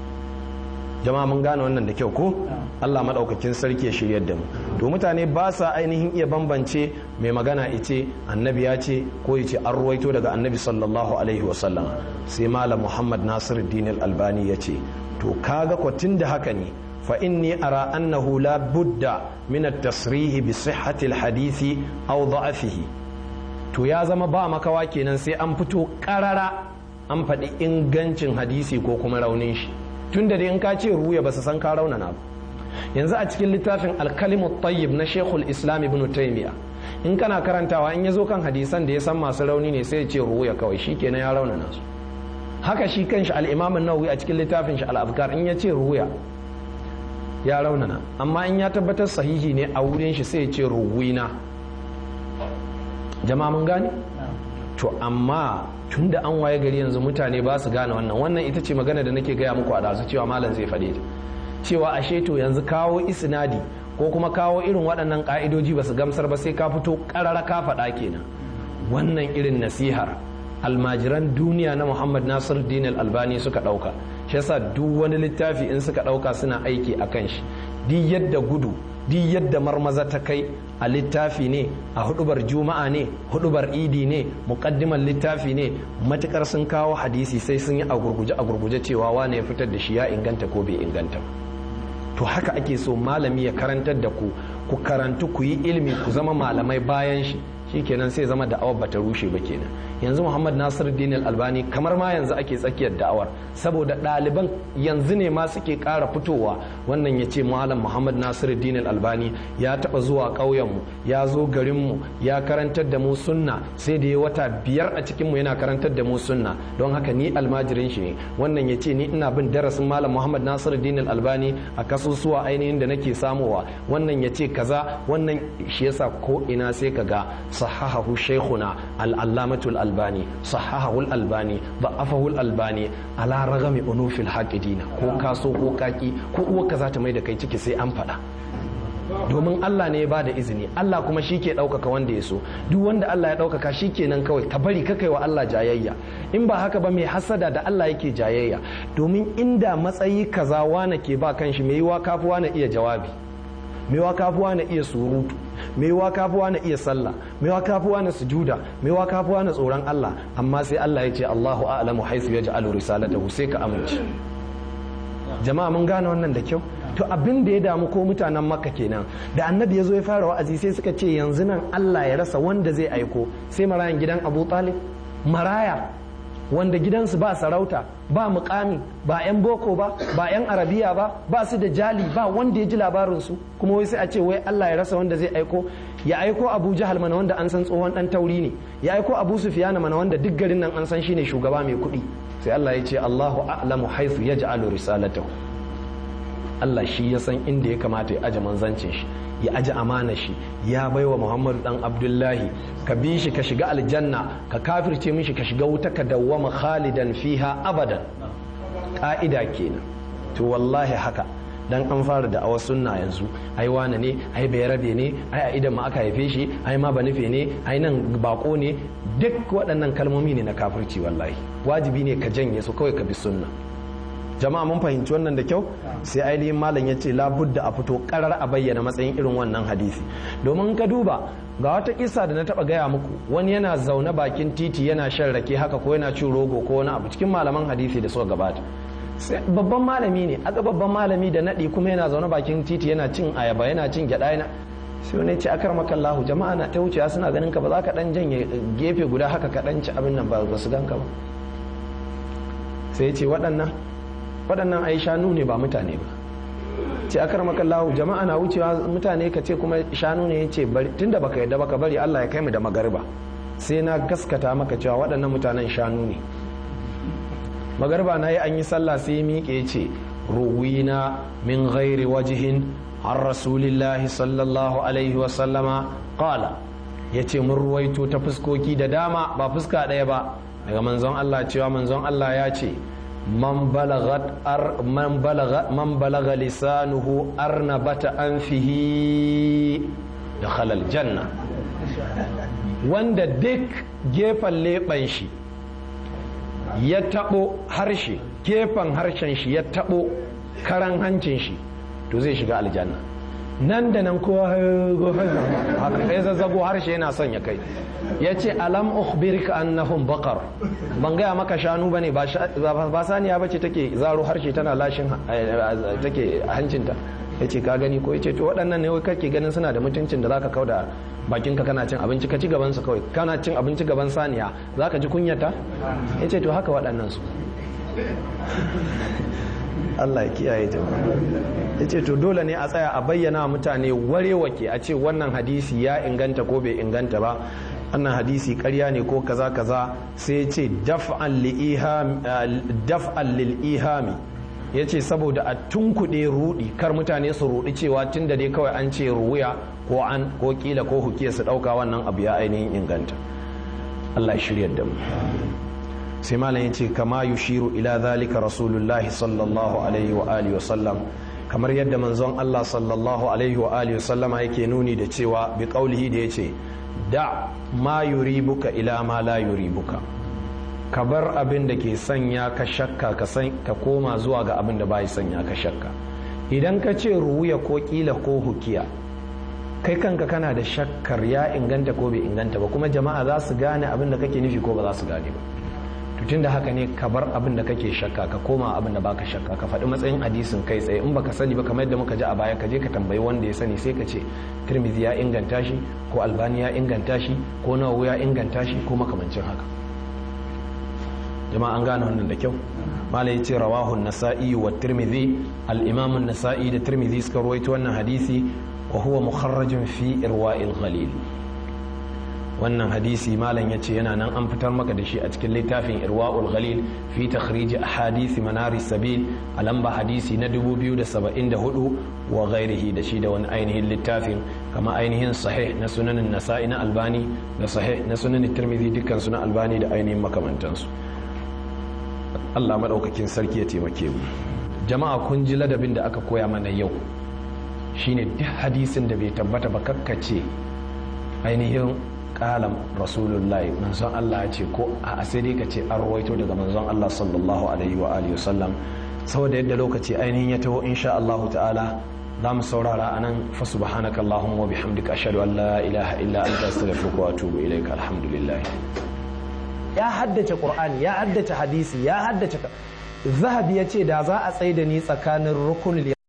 jama'a mun gane wannan da kyau ko Allah maɗaukakin sarki ya shiryar da mu to mutane ba sa ainihin iya bambance mai magana ice annabi ya ce ko ya ce an ruwaito daga annabi sallallahu alaihi wasallam sai malam muhammad nasiruddin al-albani ya ce to kaga kwatin da haka ne fa inni ara annahu la budda min at-tasrih bi sihhati al-hadisi aw da'afihi to ya zama ba makawa kenan sai an fito karara an faɗi ingancin hadisi ko kuma raunin shi tun da in ka ce ruya ba su san ka raunana ba yanzu a cikin littafin alkalimu tayyib na shekul islam ibn taymiya in kana karantawa in ya zo kan hadisan da ya san masu rauni ne sai ya ce ruya kawai shi kenan ya raunana su haka shi kanshi al-imam nawawi a cikin littafin shi al-afkar in ya ce ruya ya raunana amma in ya tabbatar sahihi ne a wurin shi sai ya ce ruwina jama'a mun gane to amma tun da an waye gari yanzu mutane ba su gane wannan wannan ita ce magana da nake gaya muku a ɗazu cewa malam zai faɗe ta cewa ashe to yanzu kawo isnadi ko kuma kawo irin waɗannan ƙa'idoji ba su gamsar ba sai ka fito ƙarara ka faɗa kenan wannan irin nasihar almajiran duniya na muhammad nasir din albani suka ɗauka shi yasa duk wani littafi in suka ɗauka suna aiki a kan shi duk yadda gudu duk yadda marmaza ta kai a littafi ne a hudubar juma'a ne hudubar idi ne muqaddimar littafi ne matukar sun kawo hadisi sai sun yi a gurguje a gurguje cewa wane ya fitar da shi ya inganta ko bai inganta to haka ake so malami ya karantar da ku ku karantu ku yi ilimi ku zama malamai bayan shi shikenan sai zama da'awar bata rushe ba kenan yanzu muhammad nasir dinil albani kamar ma yanzu ake tsakiyar da'awar saboda ɗaliban yanzu ne ma suke ƙara fitowa wannan ya ce malam muhammad nasir dinil albani ya taɓa zuwa ƙauyenmu ya zo garinmu ya karantar da mu sunna sai da ya wata biyar a cikinmu yana karantar da mu sunna don haka ni almajirin shi ne wannan ya ce ni ina bin darasin malam muhammad nasir dinil albani a kasusuwa ainihin da nake samowa wannan ya ce kaza wannan shi yasa ko ina sai ka ga صححه شيخنا العلامة الألباني صححه الألباني ضعفه الألباني على رغم أنوف الحاقدين ko kaso ko kaki ko uwa ka za ta mai da kai ciki sai an faɗa domin Allah ne ya ba da izini Allah kuma shi ke ɗaukaka wanda ya so duk wanda Allah ya ɗaukaka shi kenan kawai ka bari ka kai wa Allah jayayya in ba haka ba mai hasada da Allah yake jayayya domin inda matsayi kaza wane ke ba kanshi mai yiwa kafuwa na iya jawabi mai kafuwa na iya surutu mai kafuwa na iya sallah mai kafuwa na sujuda mai kafuwa na tsoron Allah amma sai Allah ya ce Allahu a'lamu haisu yaj'alu risalatahu sai ka amince jama'a mun gane wannan da kyau to abin da ya damu ko mutanen makka kenan da annabi ya zo ya fara wa'azi sai suka ce yanzu nan Allah ya rasa wanda zai aiko sai marayan gidan Abu Talib maraya wanda gidansu ba sarauta ba mukami ba 'yan boko ba ba 'yan arabiya ba ba su da jali ba wanda ya ji labarinsu kuma wai sai a ce wai Allah ya rasa wanda zai aiko ya aiko abu jahal mana wanda an san tsohon dan tauri ne ya aiko abu sufiyana mana wanda duk garin nan an san shine shugaba mai kuɗi sai Allah ya ce Allahu a'lamu haythu yaj'alu risalatahu Allah shi ya san inda ya kamata ya aje manzancin shi ya aji amana shi ya baiwa Muhammadu dan Abdullahi ka bi shi ka shiga aljanna ka kafirce mishi ka shiga wuta ka dawwama khalidan fiha abadan ka'ida kenan to wallahi haka dan an fara da awa sunna yanzu ai wane ne ai bai rabe ne ai a idan ma aka haife shi ai ma ba nufe ne ai nan bako ne duk waɗannan kalmomi ne na kafirci wallahi wajibi ne ka janye su kawai ka bi sunna jama'a mun fahimci wannan da kyau sai ainihin malam ya ce labudda a fito karar a bayyana matsayin irin wannan hadisi domin ka duba ga wata kisa da na taba gaya muku wani yana zaune bakin titi yana shan rake haka ko yana cin rogo ko wani abu cikin malaman hadisi da suka gabata babban malami ne aga babban malami da naɗi kuma yana zaune bakin titi yana cin ayaba yana cin gyaɗa yana sai wani ce akar makallahu jama'a na ta wucewa suna ganin ka ba za ka dan janye gefe guda haka ka dan ci abin nan ba su ganka ba sai ce waɗannan waɗannan ai shanu ne ba mutane ba ce akar makallahu jama'a na wucewa mutane ka ce kuma shanu ne ya ce tunda baka yadda baka bari Allah ya kai mu da magarba sai na gaskata maka cewa waɗannan mutanen shanu ne magarba na yi an yi sallah sai miƙe ce ruwina min ghairi wajihin an rasulillahi sallallahu alaihi wasallama qala ya ce mun ruwaito ta fuskoki da dama ba fuska ɗaya ba daga manzon Allah cewa manzon Allah ya ce man balaga lisanuhu arnabata anfihi da halal janna wanda duk gefen leɓen shi ya taɓo harshe gefen harshen shi ya taɓo karan hancin shi to zai shiga aljanna nan da nan kowa haka kai zazzago harshe yana son ya kai ya ce alam ukhbirka annahum baqar ban gaya maka shanu bane ba saniya bace take zaro harshe tana lashin take hancinta ya ce ka gani ko ya ce to waɗannan ne kake ganin suna da mutuncin da zaka kauda bakinka kana cin abinci ka ci gaban su kawai kana cin abinci gaban saniya zaka ji kunyata ya ce to haka waɗannan su Allah ya kiyaye ta ya ce to dole ne a tsaya a bayyana mutane warewake a ce wannan hadisi ya inganta ko bai inganta ba wannan hadisi karya ne ko kaza kaza sai ya ce daf'an lil ihami ya ce saboda a tunkuɗe rudi kar mutane su rudi cewa tun da dai kawai an ce ruwaya ko an ko kila ko hukiya su ɗauka wannan abu ya ainihin inganta Allah ya shirya da mu sai malam ya ce kama yushiru ila zalika rasulullahi sallallahu alaihi wa alihi wasallam kamar yadda manzon Allah sallallahu alaihi wa alihi wasallama yake nuni da cewa bi qaulihi da yace da ma yuribuka ila ma la yuribuka ka bar abin da ke sanya ka shakka ka san ka koma zuwa ga abin da bai sanya ka shakka idan ka ce ruwuya ko kila ko hukiya kai kanka kana da shakkar ya inganta ko bai inganta ba kuma jama'a za su gane abin da kake nufi ko ba za su gane ba tun da haka ne ka bar abin da kake shakka ka koma abin da baka shakka ka faɗi matsayin hadisin kai tsaye in baka sani ba kamar yadda muka ji a baya ka je ka tambayi wanda ya sani sai ka ce tirmidhi ya inganta shi ko albani ya inganta shi ko nawawi ya inganta shi ko makamancin haka jama'a an gane wannan da kyau malai ce rawahu nasa'i wa tirmidhi al-imam an-nasa'i da tirmidhi suka rawaito wannan hadisi wa huwa mukharrajun fi irwa'il ghalil wannan hadisi malam ya ce yana nan an fitar maka da shi a cikin littafin irwa'ul ghalil fi takhrij ahadisi manari sabil a lamba hadisi na 2074 wa ghairihi da shi da wani ainihin littafin kama ainihin sahih na sunanin nasa'i na albani da sahih na sunanin tirmidhi dukkan suna albani da ainihin makamantansu Allah madaukakin sarki ya taimake mu jama'a kun ji ladabin da aka koya mana yau shine duk hadisin da bai tabbata ba kakkace ainihin kalam rasulullahi manzon Allah ya ce ko a sai dai ka ce an rawaito daga manzon Allah sallallahu alaihi wa alihi wasallam saboda yadda lokaci ainihin ya taho insha Allah ta'ala za mu saurara a nan fa subhanaka allahumma wa bihamdika ashhadu an la ilaha illa anta astaghfiruka wa atubu ilaika alhamdulillah ya haddace qur'ani ya haddace hadisi ya haddace zahabi ya ce da za a tsaida ni tsakanin rukunul